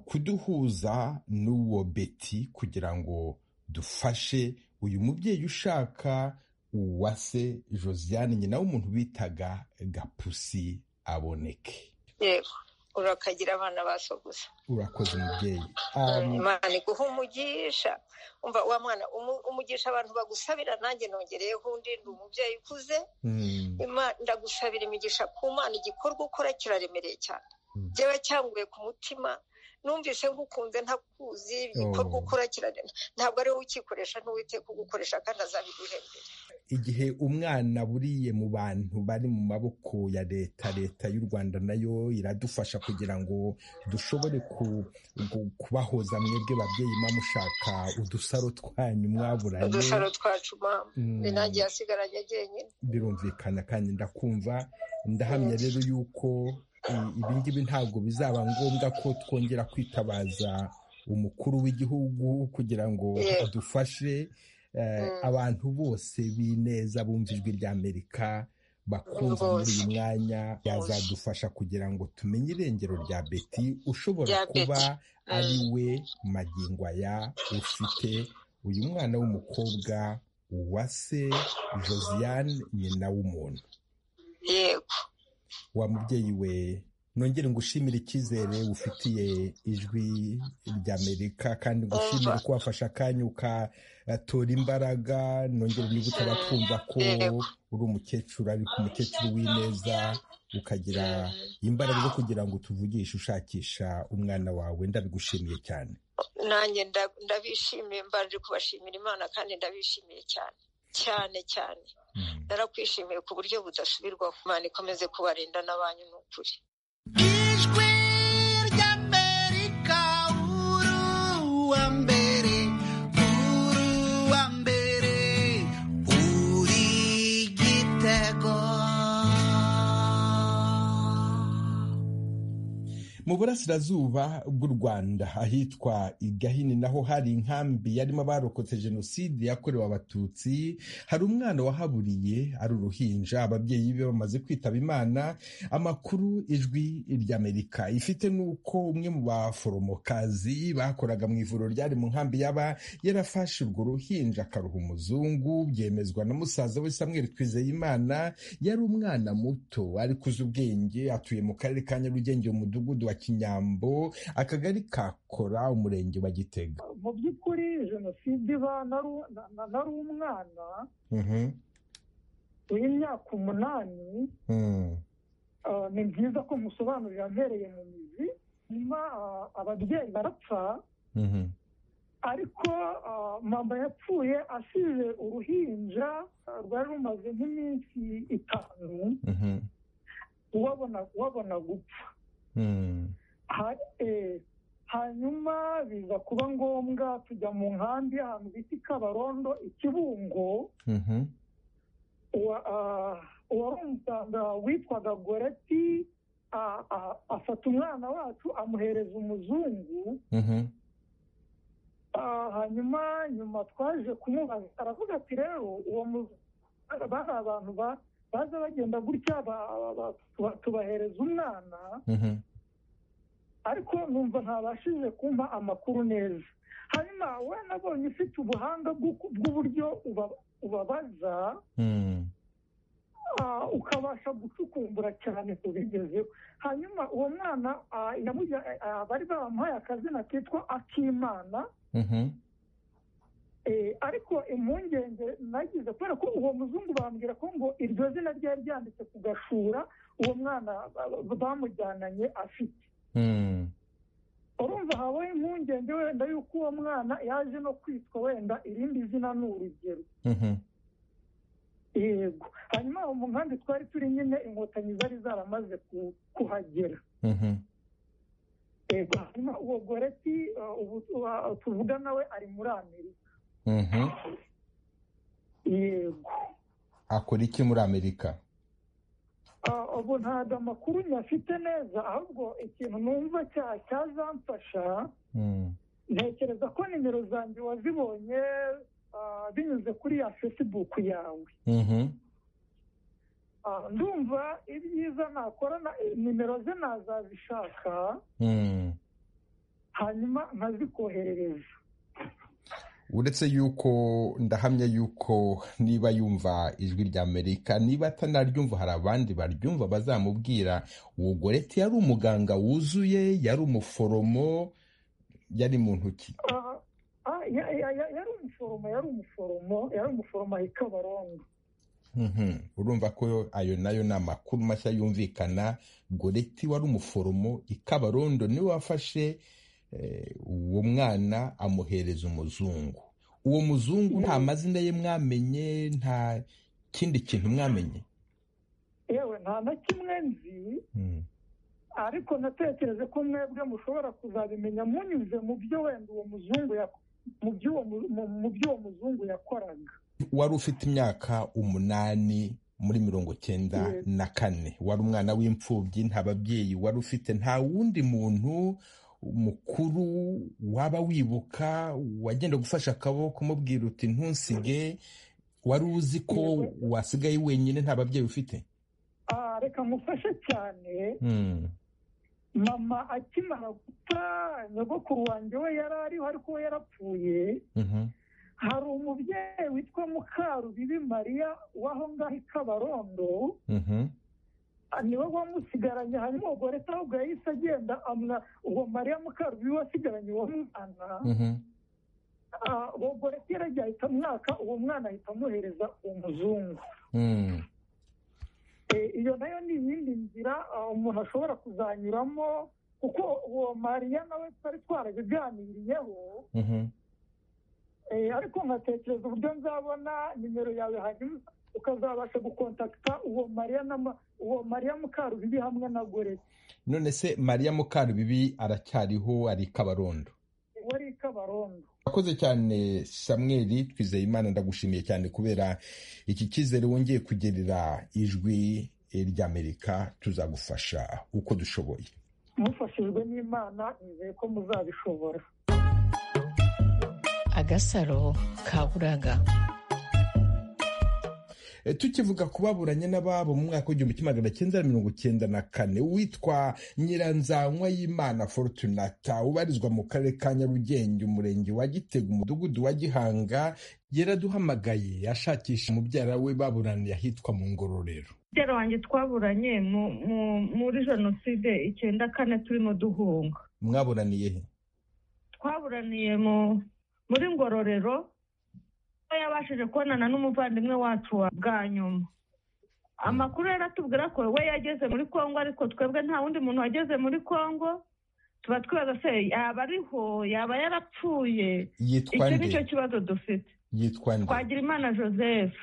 kuduhuza n'uwo beti kugira ngo dufashe uyu mubyeyi ushaka uwase josiane nyina w'umuntu bitaga gapusi aboneke yego urakagira abana basoguza urakoze umubyeyi imana iguha umugisha umva wa mwana umugisha abantu bagusabira nanjye nongereyeho undi ndi umubyeyi ukuze ndagusabira imigisha ku mana igikorwa ukora kiraremereye cyane byaba cyanguye ku mutima numvise ngukunze ntakuzi igikorwa ukora kiragenda ntabwo ari wowe ukikoresha n'uwiteka ugukoresha kandi azabiguhembera igihe umwana buriye mu bantu bari mu maboko ya leta leta y'u rwanda nayo iradufasha kugira ngo dushobore kubahoza mwebwe babyeyi mushaka udusaro twanyu mwaburanye udusaro twacu mama nanjye yasigaranye jyenyine birumvikana kandi ndakumva ndahamya rero yuko ibi ngibi ntabwo bizaba ngombwa ko twongera kwitabaza umukuru w'igihugu kugira ngo adufashe abantu bose b'ineza bumva ijwi ry'amerika bakumva muri uyu mwanya yazadufasha kugira ngo tumenye irengero rya beti ushobora kuba ari we aya ufite uyu mwana w'umukobwa uwase josiane nyina w'umuntu yego wa mubyeyi we nongere ngushimire icyizere ufitiye ijwi ry'amerika kandi ngushimire ko wafashe akanya ukatora imbaraga nongere niba utabatwumva ko uri umukecuru ariko umukecuru w'ineza ukagira imbaraga zo kugira ngo tuvugishe ushakisha umwana wawe ndabigushimiye cyane nanjye ndabishimiye mbanje kubashimira imana kandi ndabishimiye cyane cyane cyane narakwishimiye ku buryo budasubirwaho imana ikomeze kubarinda n'abanyu ni ukuri ijwi ry'amerika uru wa mbere uru wa mbere uri igitego mu burasirazuba bw'u rwanda ahitwa igahini naho hari inkambi yarimo abarokotse jenoside yakorewe abatutsi hari umwana wahaburiye ari uruhinja ababyeyi be bamaze kwitaba imana amakuru ijwi ry'amerika ifite n'uko umwe mu baforomokazi bakoraga mu ivuriro ryari mu nkambi yaba yarafashe urwo ruhinja akaruha umuzungu byemezwa na musaza we samweri twizeyimana yari umwana muto ariko uzi ubwenge atuye mu karere ka nyarugenge umudugudu wa kinyambo akagari kakora umurenge wa gitega mu by'ukuri jenoside iba nari umwana w'imyaka umunani ni byiza ko musobanurira mpereye mu mizi nyuma ababyeyi barapfa ariko mama yapfuye asize uruhinja rwari rumaze nk'iminsi itanu wabona gupfa hanyuma biza kuba ngombwa tujya mu nkambi ahantu bita i kabarondo i kibungo uwari umuganga witwaga goreti afata umwana wacu amuhereza umuzungu hanyuma nyuma twaje kumubaza aravuga ati rero uwo muzungu bari abantu baza bagenda gutya tubahereza umwana ariko numva ntabashije kumva amakuru neza hanyuma we nabonye ufite ubuhanga bw'uburyo ubabaza ukabasha gucukumbura cyane tubigezeho hanyuma uwo mwana bari bamuhaye akazina kitwa akimana ariko impungenge nagize kubera ko uwo muzungu bambwira ko ngo iryo zina ryari ryanditse ku gashura uwo mwana bamujyananye afite urumva habaye impungenge wenda yuko uwo mwana yaje no kwitwa wenda irindi zina ni urugero yego hanyuma aho mu nkambi twari turi nyine inkotanyi zari zaramaze kuhagera yego hanyuma uwo goreti tuvuga nawe ari muri amerika yego akora iki muri amerika ubu ntabwo amakuru nyafite neza ahubwo ikintu numva cyazamfasha ntekereza ko nimero zanjye wazibonye binyuze kuri ya fesibuku yawe ndumva ibyiza nakora nimero ze nazazishaka hanyuma nkazikoherereza uretse yuko ndahamya yuko niba yumva ijwi rya amerika niba atanaryumva hari abandi baryumva bazamubwira wugoreti yari umuganga wuzuye yari umuforomo yari muntu ki yari umuforomo yari umuforomo yari umuforomo ahita abarongo urumva ko ayo nayo ni amakuru mashya yumvikana goreti wari umuforomo ikabarondo niwe wafashe uwo mwana amuhereza umuzungu uwo muzungu nta mazina ye mwamenye nta kindi kintu mwamenye yewe nta na kimwe nzi ariko natekereje ko mwebwe mushobora kuzabimenya munyuze mu byo wenda uwo muzungu mu byo uwo muzungu yakoraga wari ufite imyaka umunani muri mirongo cyenda na kane wari umwana w'imfubyi nta babyeyi wari ufite nta wundi muntu umukuru waba wibuka wagenda gufasha akaboko umubwira uti ntusige wari uzi ko wasigaye wenyine nta babyeyi ufite reka ngufashe cyane mama akimara guta nyogokuru wanjye we yari ariho ariko we yarapfuye hari umubyeyi witwa mukarubibi mariya w'aho ngaho i kabarondo niwe wamusigaranye hanyuma ubwo leta ahubwo yahise agenda amwa uwo mariya mukarubi wasigaranye uwo mwana ubwo leta yaragiye ahita mwaka uwo mwana ahita amuhereza umuzungu iyo nayo ni iyindi nzira umuntu ashobora kuzanyuramo kuko uwo mariya nawe twari twarabiganiriyeho ariko nkatekereza uburyo nzabona nimero yawe hanyuma ukazabasha gukontakita uwo mariya uwo mariya mukarubibi hamwe na goreti none se mariya mukarubibi aracyariho ari kabarondo wari kabarondo urakoze cyane samweri twizeye imana ndagushimiye cyane kubera iki cyizere wongeye kugerera ijwi ry'amerika tuzagufasha uko dushoboye mufashijwe n'imana nizeye ko muzabishobora agasaro kaburaga tukivuga kubaburanye n'ababo mu mwaka w'igihumbi kimwe magana cyenda mirongo cyenda na kane witwa nyiranzanywa y'imana forutunata ubarizwa mu karere ka nyarugenge umurenge wa gitega umudugudu wa gihanga yaraduhamagaye ashakisha umubyara we baburaniye ahitwa mu ngororero umubyara wanjye twaburanye muri jenoside icyenda kane turimo duhunga mwaburaniye he twaburaniye muri ngororero yabashije kubonana n'umuvandimwe wacu bwa nyuma amakuru yaratubwira ko we yageze muri congo ariko twebwe nta wundi muntu wageze muri congo tuba twibaza se yaba ariho yaba yarapfuye icyo ni cyo kibazo dufite twagira imana joseph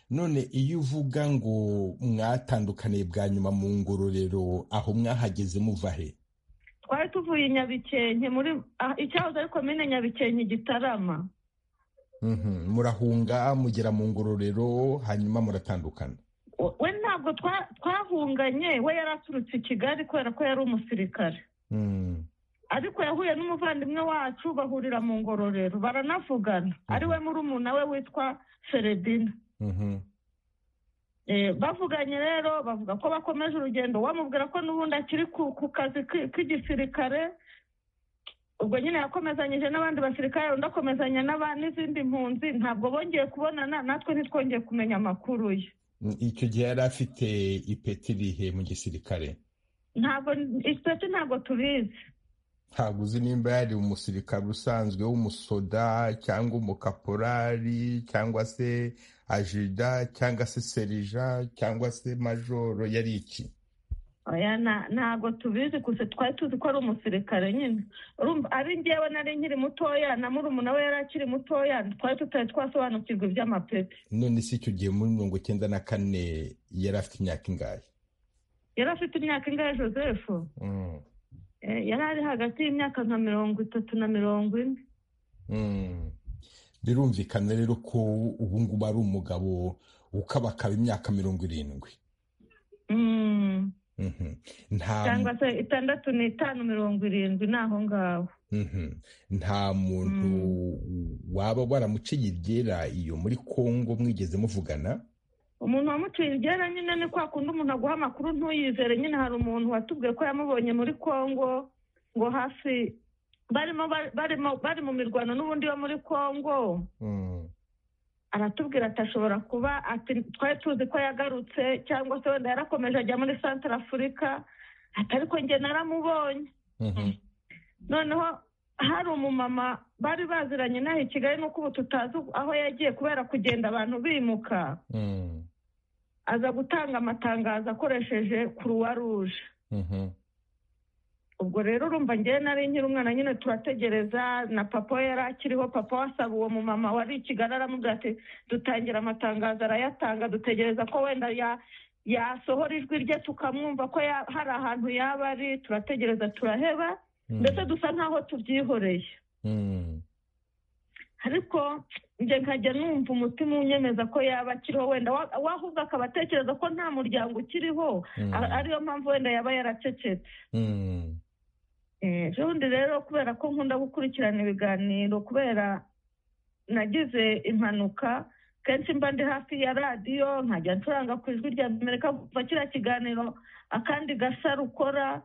none iyo uvuga ngo mwatandukaniye bwa nyuma mu ngororero aho mwahageze muva he twari tuvuye i nyabikenke muri icyahoze ariko mine nyabikenke gitarama murahunga mugera mu ngororero hanyuma muratandukana we ntabwo twahunganye we yari aturutse i kigali kubera ko yari umusirikare ariko yahuye n'umuvandimwe wacu bahurira mu ngororero baranavugana ari we murumuna we witwa feredina bavuganye rero bavuga ko bakomeje urugendo bamubwira ko n'ubundi akiri ku kazi k'igisirikare ubwo nyine yakomezanyije n'abandi basirikare undi akomezanya n'izindi mpunzi ntabwo bongeye kubonana natwe ntitwongeye kumenya amakuru ye icyo gihe yari afite ipeti rihe mu gisirikare ntabwo ipeti ntabwo tubizi ntabwo uzi nimba yari umusirikare usanzwe w'umusoda cyangwa umukaporari cyangwa se ajida cyangwa se serija cyangwa se majoro yari iki ntabwo tubizi gusa twari tuzi ko ari umusirikare nyine ari ngewe nari nkiri mutoya na murumuna we yari akiri mutoya twari tutari twasobanukirwa iby'amapeti none si icyo gihe muri mirongo icyenda na kane yari afite imyaka ingahe yari afite imyaka ingahe joseph yari ari hagati y'imyaka nka mirongo itatu na mirongo ine birumvikana rero ko ubu ngubu ari umugabo ukabakaba imyaka mirongo irindwi cyangwa se itandatu n'itanu mirongo irindwi ni aho ngaho nta muntu waba waramuciye iryera iyo muri congo mwigeze muvugana umuntu wamuciye iryera nyine ni kwa kundi umuntu aguha amakuru ntuyizere nyine hari umuntu watubwiye ko yamubonye muri congo ngo hafi bari mu mirwano n'ubundi wo muri congo aratubwira ati ashobora kuba ati twari tuzi ko yagarutse cyangwa se wenda yarakomeje ajya muri santara afurika ariko njye naramubonye noneho hari umumama bari baziranye n'aho i kigali nuko ubu tutazi aho yagiye kubera kugenda abantu bimuka aza gutanga amatangazo akoresheje kuruwa ruje ubwo rero urumva ngewe nari nkiri umwana nyine turategereza na papa we yari akiriho papa wasaba uwo mumama wari i kigali aramubwira ati dutangira amatangazo arayatanga dutegereza ko wenda yasohora ijwi rye tukamwumva ko hari ahantu yaba ari turategereza turaheba ndetse dusa nkaho tubyihoreye ariko njye nkajya numva umutima unyemeza ko yaba akiriho wenda wahuza akaba atekereza ko nta muryango ukiriho ariyo mpamvu wenda yaba yaracecetse ejo rero kubera ko nkunda gukurikirana ibiganiro kubera nagize impanuka kenshi mba ndi hafi ya radiyo nkajya ncuranga ku ijwi rya amerika kuva kiriya kiganiro akandi gasa rukora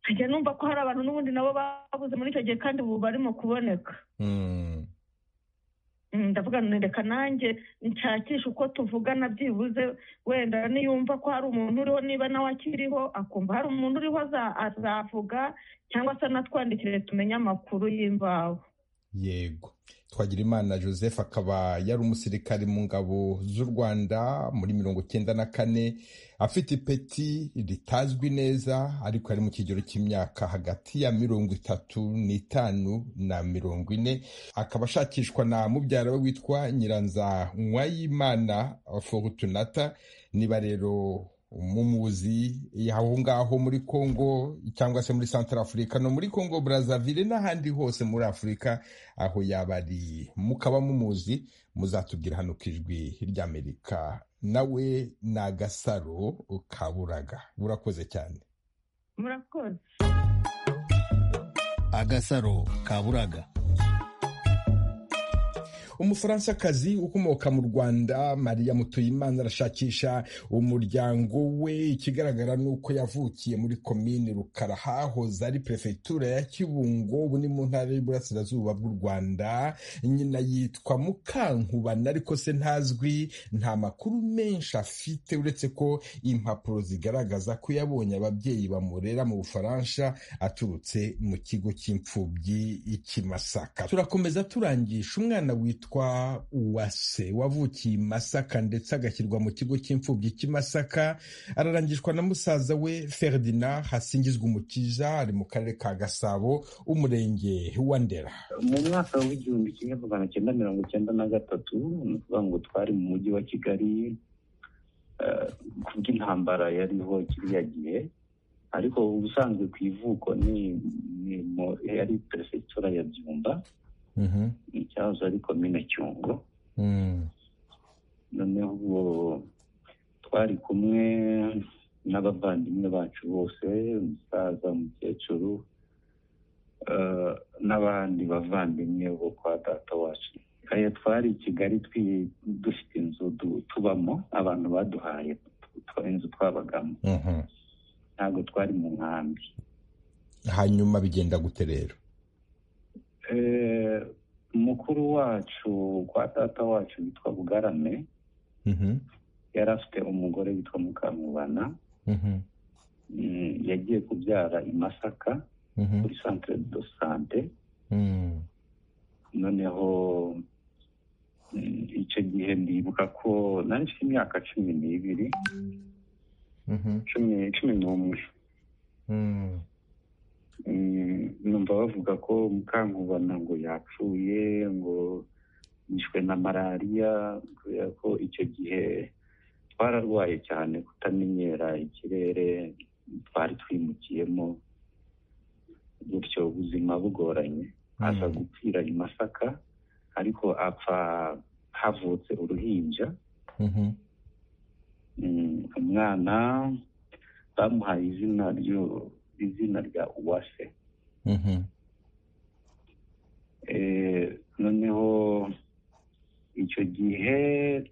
nkajya numva ko hari abantu n'ubundi nabo babuze muri icyo gihe kandi ubu barimo kuboneka ndavuga reka nanjye nshakisha uko tuvugana byibuze wenda niyumva ko hari umuntu uriho niba nawe akiriho akumva hari umuntu uriho azavuga cyangwa se anatwandikire tumenye amakuru y'imvaho yego twagira imana joseph akaba yari umusirikare mu ngabo z'u rwanda muri mirongo icyenda na kane afite ipeti ritazwi neza ariko ari mu kigero cy'imyaka hagati ya mirongo itatu n'itanu na mirongo ine akaba ashakishwa na mubyara we witwa nyiranza mwayimana forutunata niba rero umuzi aho ngaho muri congo cyangwa se muri santara afurika no muri congo brazzaville n'ahandi hose muri afurika aho yaba ari mukaba mumuzi muzatubwira hano ku ijwi ry'amerika nawe ni agasaro kaburaga burakoze cyane murakoze agasaro kaburaga umufaransa ukomoka mu rwanda mariya mutuyimana arashakisha umuryango we ikigaragara ni uko yavukiye muri komini rukara hahoze ari perefegitura ya kibungo ubu ni mu ntara y'uburasirazuba bw'u rwanda nyina yitwa mukankubana ariko se ntazwi nta makuru menshi afite uretse ko impapuro zigaragaza ko yabonye ababyeyi bamurera mu bufaransa aturutse mu kigo cy'imfubyi ikimasaka turakomeza turangisha umwana witwa witwa uwase wavukiye i masaka ndetse agashyirwa mu kigo cy'imfubyi cy'imasaka ararangishwa na musaza we ferdinand hasingizwa umukiza ari mu karere ka gasabo umurenge wa ndera mu mwaka w'igihumbi kimwe magana cyenda mirongo icyenda na gatatu ni ukuvuga ngo twari mu mujyi wa kigali kubw'intambara yariho kiriya gihe ariko ubusanzwe ku ivuko yari perefegitura ya byumba icyahoze ari komine cyungo noneho twari kumwe n'abavandimwe bacu bose umusaza umukecuru n'abandi bavandimwe bo kwa data wacu twari i kigali dufite inzu tubamo abantu baduhaye inzu twabagamo ntabwo twari mu nkambi hanyuma bigenda gute rero mukuru wacu kwa data wacu witwa bugarame yari afite umugore witwa mukamubana yagiye kubyara i masaka kuri santire do sante noneho icyo gihe ndibuka ko nari mfite imyaka cumi n'ibiri cumi n'umwe numva bavuga ko mukankubana ngo yapfuye ngo yishwe na malariya kubera ko icyo gihe twararwaye cyane kutamenyera ikirere twari twimukiyemo gutyo ubuzima bugoranye aza gupfira i masaka ariko apfa havutse uruhinja umwana bamuhaye izina izina rya uwase noneho icyo gihe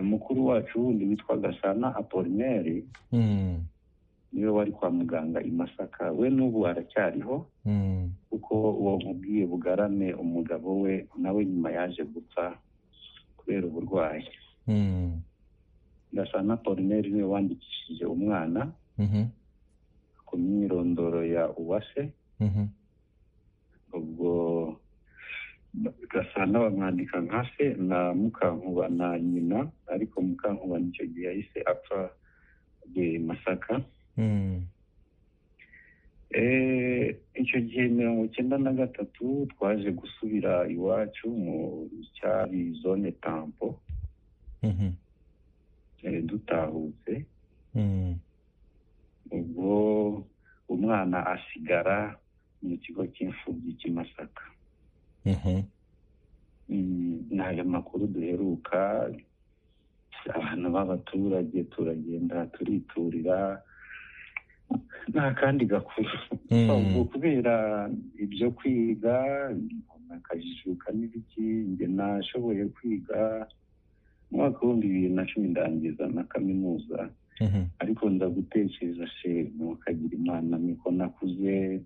mukuru wacu wundi witwa gasana apolineri niwe wari kwa muganga i masaka we n'ubu aracyariho kuko uwo nkubwiye bugarame umugabo we nawe nyuma yaje gupfa kubera uburwayi gasana apolineri niwe wandikishije umwana ku myirondoro ya uwase ubwo gasana bamwandika nka se na mukankuba na nyina ariko mukankuba nicyo gihe yahise apfa masaka icyo gihe mirongo icyenda na gatatu twaje gusubira iwacu mu cyari zone tampo dutahutse ubwo umwana asigara mu kigo cy'imfubyi cy'imasaka ni ayo makuru duheruka abantu b'abaturage turagenda turiturira nta kandi gakuru kubera ibyo kwiga akajijuka n'ibiki njye nashoboye kwiga umwaka w'ibihumbi bibiri na cumi ndangiza na kaminuza ariko ndagutekereza se nukagira imana niko nakuze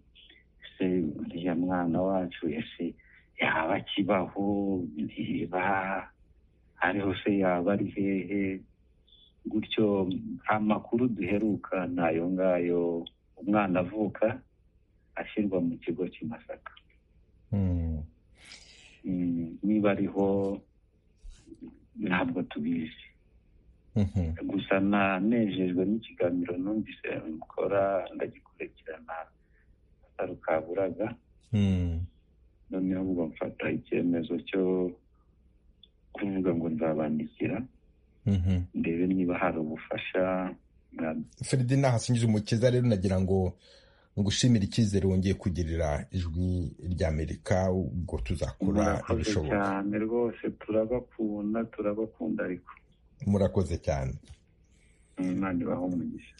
se uriya mwana wacu ese yaba akibaho ntiba ariho se yaba ari hehe gutyo amakuru duheruka ni ayo ngayo umwana avuka ashyirwa mu kigo cy'imasaka niba ariho ntabwo tubizi gusa nanejejwe n'ikiganiro numvise mukora ndagikurikirana atarukaburaga noneho ubwo mfata icyemezo cyo kuvuga ngo nzabandikira ndebe niba hari ubufasha feridina hasingiza umukiza rero nagira ngo ngushimire icyizere wongeye kugirira ijwi ry'amerika ubwo tuzakora ibishoboka cyane rwose turabakunda turabakunda ariko murakoze cyane imana ibaho umugisha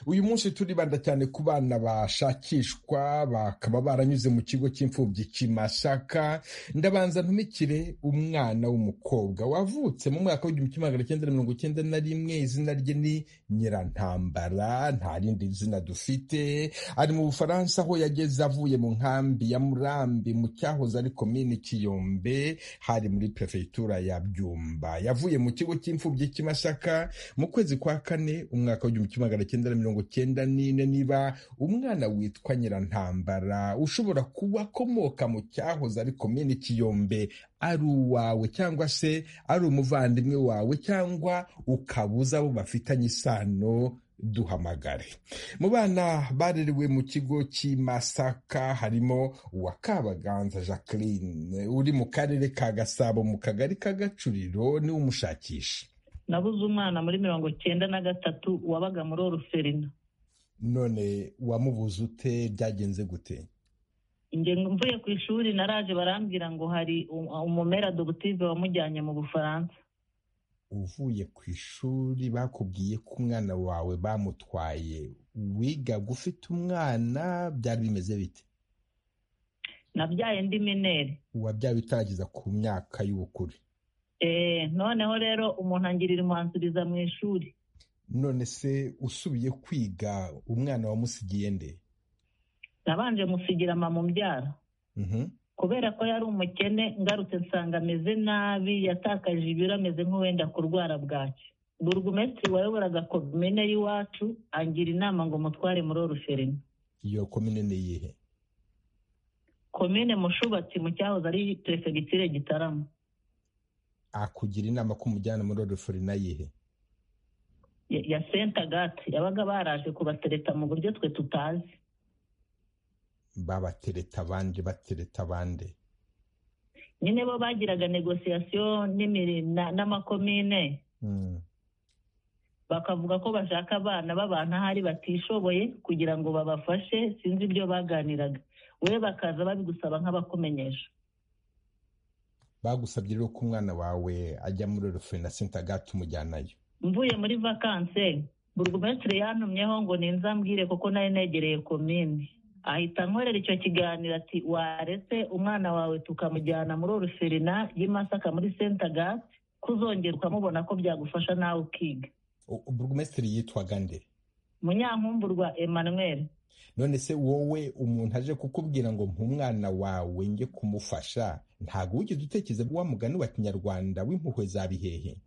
uyu munsi turibanda cyane ku bana bashakishwa bakaba baranyuze mu kigo cy'imfubyi kimasaka ndabanza ntumikire umwana w'umukobwa wavutse mu mwaka w'igihumbi kimwe magana cyenda mirongo icyenda na rimwe izina rye ni nyirantambara nta rindi zina dufite ari mu bufaransa aho yageze avuye mu nkambi ya murambi mu cyahoze ari komini kiyombe hari muri perefegitura ya byumba yavuye mu kigo cy'imfubyi kimasaka mu kwezi kwa kane umwaka w'igihumbi kimwe magana cyenda mirongo cyenda n'ine niba umwana witwa nyirantambara ushobora kuba akomoka mu cyahoze ari komini kiyombe ari uwawe cyangwa se ari umuvandimwe wawe cyangwa ukabuza abo bafitanye isano duhamagare mu bana barerewe mu kigo cy'imasaka harimo uwa kabaganza jacqueline uri mu karere ka gasabo mu kagari ka gacuriro niwe umushakisha nabuze umwana muri mirongo cyenda na gatatu wabaga muri oruferina none wamubuze ute byagenze gute ingengo mvuye ku ishuri naraje barambwira ngo hari umumera dogutive wamujyanye mu bufaransa uvuye ku ishuri bakubwiye ko umwana wawe bamutwaye wiga ufite umwana byari bimeze bite nabyaye ndi mineri wabyaye utarageza ku myaka y'ubukure noneho rero umuntu angirira umwanzuriza mu ishuri none se usubiye kwiga umwana wamusigiye nde nabanje musigira mama umbyara kubera ko yari umukene ngarutse nsanga ameze nabi yatakaje ibiro ameze nk'uwenda kurwara bwaki burugumesitiri wayoboraga komine y'iwacu angira inama ngo mutware muri oruferina iyo komine ni iyihe komine mushubatsi mu cyahoze ari perefegitire gitarama akugira inama ko umujyana muri orufuri nayihe ya sentagate yabaga baraje kubatereta mu buryo twe tutazi babatereta abandi batereta abandi nyine bo bagiraga negosiyasiyo n'amakomine bakavuga ko bashaka abana b'abantu ahari batishoboye kugira ngo babafashe sinzi ibyo baganiraga we bakaza babigusaba nk'abakumenyesha bagusabye rero ko umwana wawe ajya muri rufe na sentagate umujyanayo mvuye muri vakanse burugumesitiri yantumyeho ngo ninzambwire kuko nari negereye komini ahita ankorera icyo kiganiro ati waretse umwana wawe tukamujyana muri oruferina y'imasaka muri sentagate kuzongera ukamubona ko byagufasha nawe ukiga burugumesitiri yitwaga nde munyankumburwa emmanuel none se wowe umuntu aje kukubwira ngo mpa wawe njye kumufasha ntabwo wigeze utekereza wa mugani wa kinyarwanda w'impuhwe za bihehe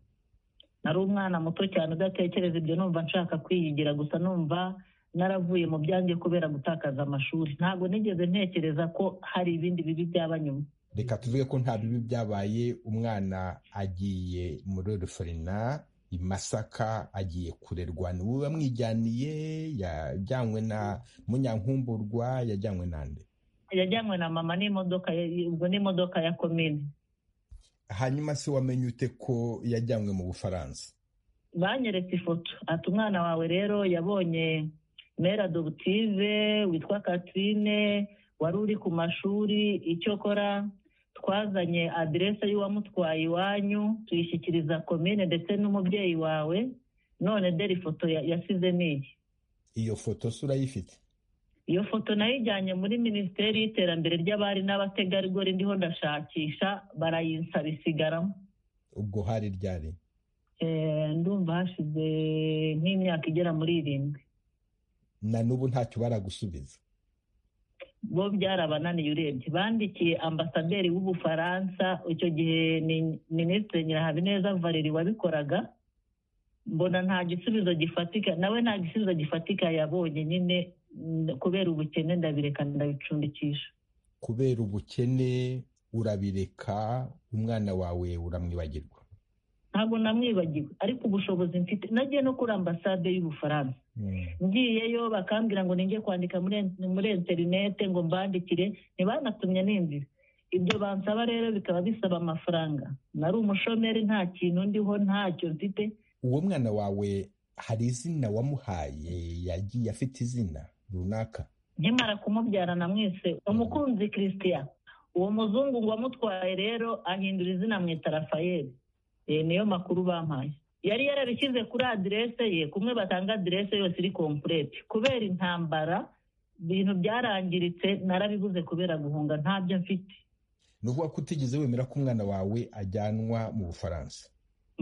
nari umwana muto cyane udatekereza ibyo numva nshaka kwiyigira gusa numva naravuye mu byanjye kubera gutakaza amashuri ntabwo nigeze ntekereza ko hari ibindi bibi byaba nyuma reka tuvuge ko nta bibi byabaye umwana agiye muri ruferina imasaka agiye kurerwa ni wowe wamwijyaniye yajyanywe na munyankumburwa yajyanywe nande yajyanywe na mama n'imodoka ubwo n'imodoka ya komine hanyuma se wamenye ute ko yajyanywe mu bufaransa banyeretse ifoto ati umwana wawe rero yabonye mera dobutive witwa katrine wari uri ku mashuri icyo kora twazanye aderese y'uwamutwaye iwanyu tuyishyikiriza komine ndetse n'umubyeyi wawe none dore ifoto yasize n'iyi iyo foto si urayifite iyo foto nayijyanye muri minisiteri y'iterambere ry'abari n'abategarugori ndiho ndashakisha barayinsaba isigaramo ubwo hari ryari ndumva hashize nk'imyaka igera muri irindwi na n'ubu ntacyo baragusubiza bo byarabananiye urebye bandikiye ambasaderi w'ubufaransa icyo gihe ni minisitiri nyirahabineza valeri wabikoraga mbona nta gisubizo gifatika nawe nta gisubizo gifatika yabonye nyine kubera ubukene ndabireka ndabicundikisha kubera ubukene urabireka umwana wawe uramwibagirwa ntabwo namwibagiwe ariko ubushobozi mfite nagiye no kuri ambasade y'ubufaransa ngiyeyo bakambwira ngo ninjye kwandika muri interinete ngo mbandikire ntibanatumye n'inzira ibyo bansaba rero bikaba bisaba amafaranga nari umushomeri nta kintu ndiho ntacyo mfite uwo mwana wawe hari izina wamuhaye yagiye afite izina runaka nkimara kumubyara na mwese umukunzi christian uwo muzungu ngo amutwaye rero ahindura izina mwita rafayeli niyo makuru bampaye yari yarabishyize kuri aderese ye kumwe batanga aderese yose iri kompurete kubera intambara ibintu byarangiritse narabibuze kubera guhunga ntabyo mfite ni ukuvuga ko utigeze wemera ko umwana wawe ajyanwa mu bufaransa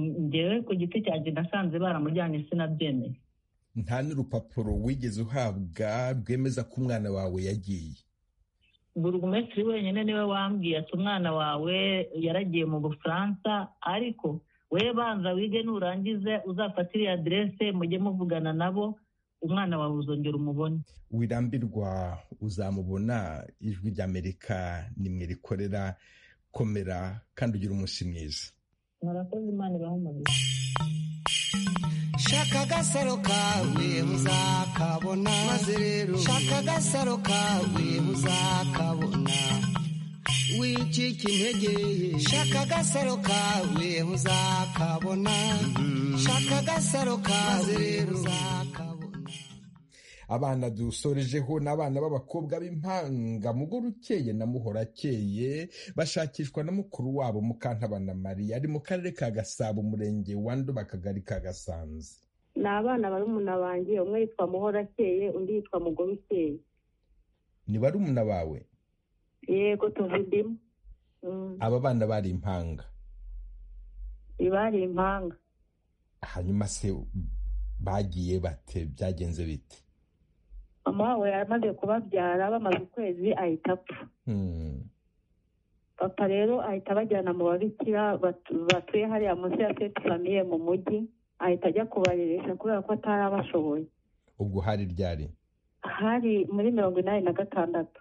ngewe ku giti cyanjye nasanze baramujyanye sinabyemeye nta n'urupapuro wigeze uhabwa rwemeza ko umwana wawe yagiye burugumesitiri wenyine niwe wambwiye ati umwana wawe yaragiye mu bufaransa ariko we banza wige nurangize uzafatire aderese mujye muvugana nabo umwana wawe uzongera umubone wirambirwa uzamubona ijwi ry'amerika nimwe rikorera komera kandi ugira umunsi mwiza murakoze imana ibahe umugisha shaka agasaro kawe uzakabona maze rero shaka agasaro kawe uzakabona wicika intege shaka agasaro kawe uzakabona shaka agasaro kawe rero uzakabona abana dusorejeho n'abana b'abakobwa b'impanga mugore ukeye na muhora akeye bashakishwa na mukuru wabo mukantabana mariya ari mu karere ka gasabo umurenge wa ndoba akagari ka gasanze ni abana barumuna banjye umwe yitwa muhora akeye undi yitwa mugore ukeye ni barumuna bawe yego tuvudimo aba bana bari impanga bari impanga hanyuma se bagiye bate byagenze bite mama wawe yaramaze kubabyara bamaze ukwezi ahita apfa papa rero ahita abajyana mu babikira batuye hariya munsi ya seti famiye mu mujyi ahita ajya kubareresha kubera ko atari abashoboye ubwo hari ryari hari muri mirongo inani na gatandatu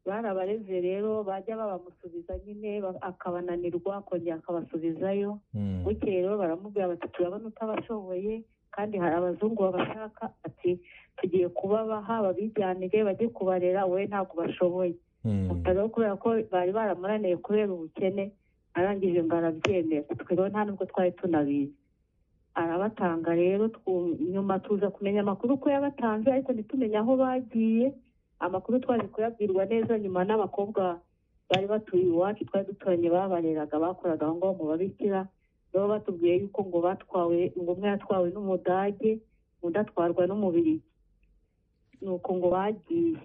bari abareze rero bajya babamusubiza nyine akabananirwa akongera akabasubizayo bukeye rero baramubwira bati turabona utabashoboye kandi hari abazungu babashaka ati tugiye kubabaha babijyanire bajye kubarera wowe ntabwo bashoboye rero kubera ko bari baramunaniye kubera ubukene arangije ngo arabyemera twe rero nta nubwo twari tunabizi arabatanga rero nyuma tuza kumenya amakuru ko yabatanze ariko ntitumenye aho bagiye amakuru twari kuyabwirwa neza nyuma n'abakobwa bari batuye iwacu twari duturanye babareraga bakoraga aho ngaho mu babikira nabo batubwiye yuko ngo batwawe ngo umwe yatwawe n'umudage undi atwarwa n'umubiri ni uko ngo bagiye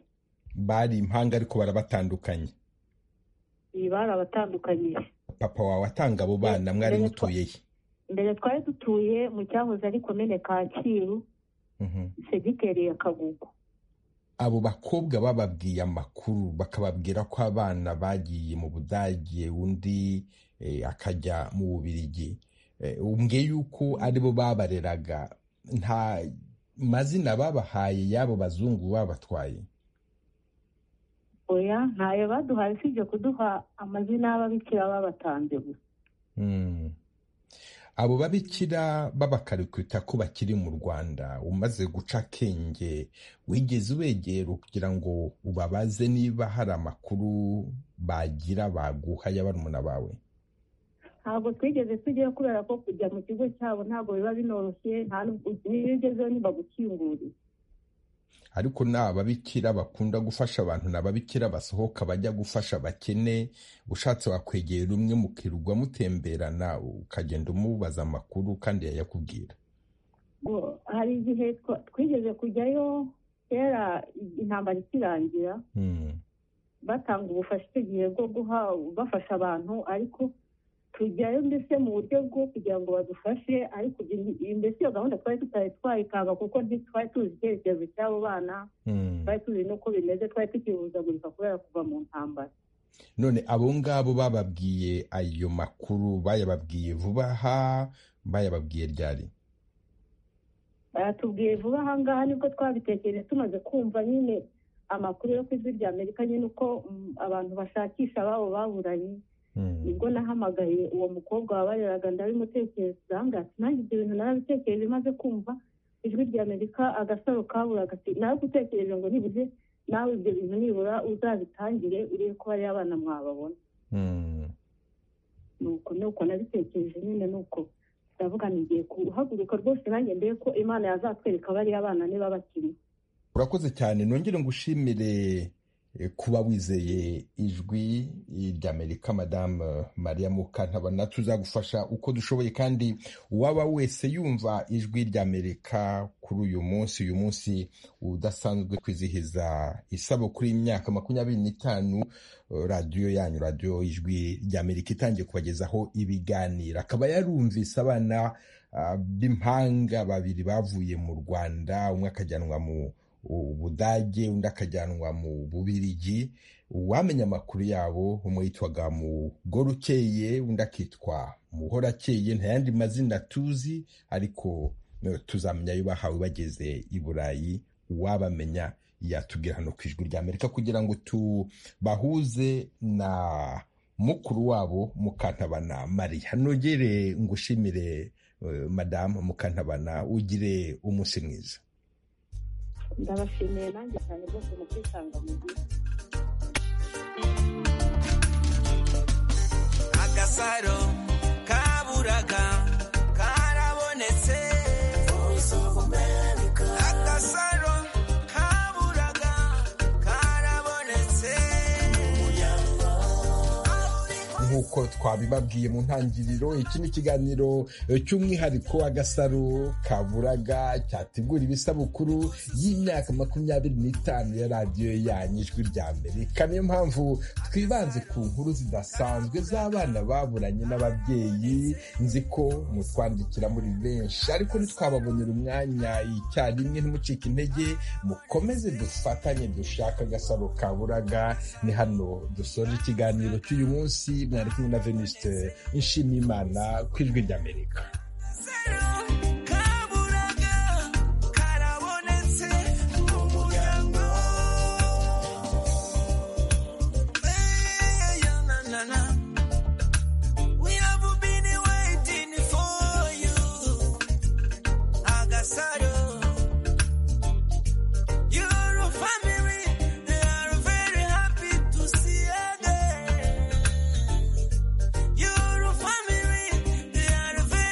bari impanga ariko barabatandukanye iyi barabatandukanyije papa wawe atanga abo bana mwari mutuye he mbere twari dutuye mu cyahoze ari komene kacyiru segiteri ya kagugu abo bakobwa bababwiye amakuru bakababwira ko abana bagiye mu budage undi akajya mu bubirigi ubwe yuko aribo babareraga nta mazina babahaye y'abo bazungu babatwaye oya ntayo baduhaye usibye kuduha amazina y'ababikira babatanze gusa abo babikira babakarikita ko bakiri mu rwanda umaze guca akenge wigeze ubegera kugira ngo ubabaze niba hari amakuru bagira baguha ya barumuna bawe ntabwo twigeze tujyayo kubera ko kujya mu kigo cyabo ntabwo biba binoroshye niba ugezeho ntibagukingurire ariko ni ababikira bakunda gufasha abantu ni ababikira basohoka bajya gufasha abakene ushatse wakwegera umwe mukirwa mutemberana ukagenda umubaza amakuru kandi yayakubwira hari igihe twigeze kujyayo kera intambara ikirangira batanga ubufasha icyo gihe bwo guha bafasha abantu ariko tujyayo mbese mu buryo bwo kugira ngo badufashe ariko mbese iyo gahunda twari tutari twayikanga kuko ntitwari tuzi icyerekezo cy'abo bana twari tuzi n'uko bimeze twari tukihuzagurika kubera kuva mu ntambara none abo ngabo bababwiye ayo makuru bayababwiye vuba aha bayababwiye ryari bayatubwiye vuba aha ngaha nibwo twabitekereje tumaze kumva nyine amakuru yo ku ijwi rya amerika nyine uko abantu bashakisha ababo baburanye nibwo nahamagaye uwo mukobwa wabareraga ndabimutekereza ati nanjye ibyo bintu narabitekereje maze kumva ijwi rya amerika agasaro kabura gati naragutekereje ngo nibuze nawe ibyo bintu nibura uzabitangire urebe ko bariya abana mwababona nuko nuko nabitekereje nyine nuko ndavuga ntigiye guhaguruka rwose nanjye mbere ko imana yazatwereka bariya abana niba bakiri urakoze cyane nongere ngushimire kuba wizeye ijwi ry'amerika madamu mariya mukantabana tuzagufasha uko dushoboye kandi uwaba wese yumva ijwi ry'amerika kuri uyu munsi uyu munsi udasanzwe kwizihiza isabukuru y'imyaka makumyabiri n'itanu radiyo yanyu radiyo ijwi ry'amerika itangiye kubagezaho ibiganiro akaba yarumvise abana b'impanga babiri bavuye mu rwanda umwe akajyanwa mu ubudage undi akajyanwa mu bubirigi uwamenya amakuru yabo umwe yitwaga mugorukeye undi akitwa muhorakeye ntayandi mazina tuzi ariko tuzamenya ayo bahawe bageze i burayi uwabamenya yatubwira hano ku ijwi rya amerika kugira ngo tubahuze na mukuru wabo mukantabana mariya nogere ngushimire madamu mukantabana ugire umunsi mwiza ndabashimiye nanjye cyane rwose mu kwisanga mu gihe agasaro kaburaga karabonetse agasaro kaburaga karabonetse nk'uko twabibabwiye mu ntangiriro iki ni ikiganiro cy'umwihariko agasaro kaburaga cyategura ibisabukuru y'imyaka makumyabiri n'itanu ya radiyo yanyu ijwi rya amerika niyo mpamvu twibanze ku nkuru zidasanzwe z'abana baburanye n'ababyeyi nzi ko mutwandikira muri benshi ariko ntitwababonera umwanya icyarimwe ntimucike intege mukomeze dufatanye dushaka agasaro kaburaga ni hano dusoje ikiganiro cy'uyu munsi mwari kumwe na veniste nshimiyimana ku ijwi ry'amerika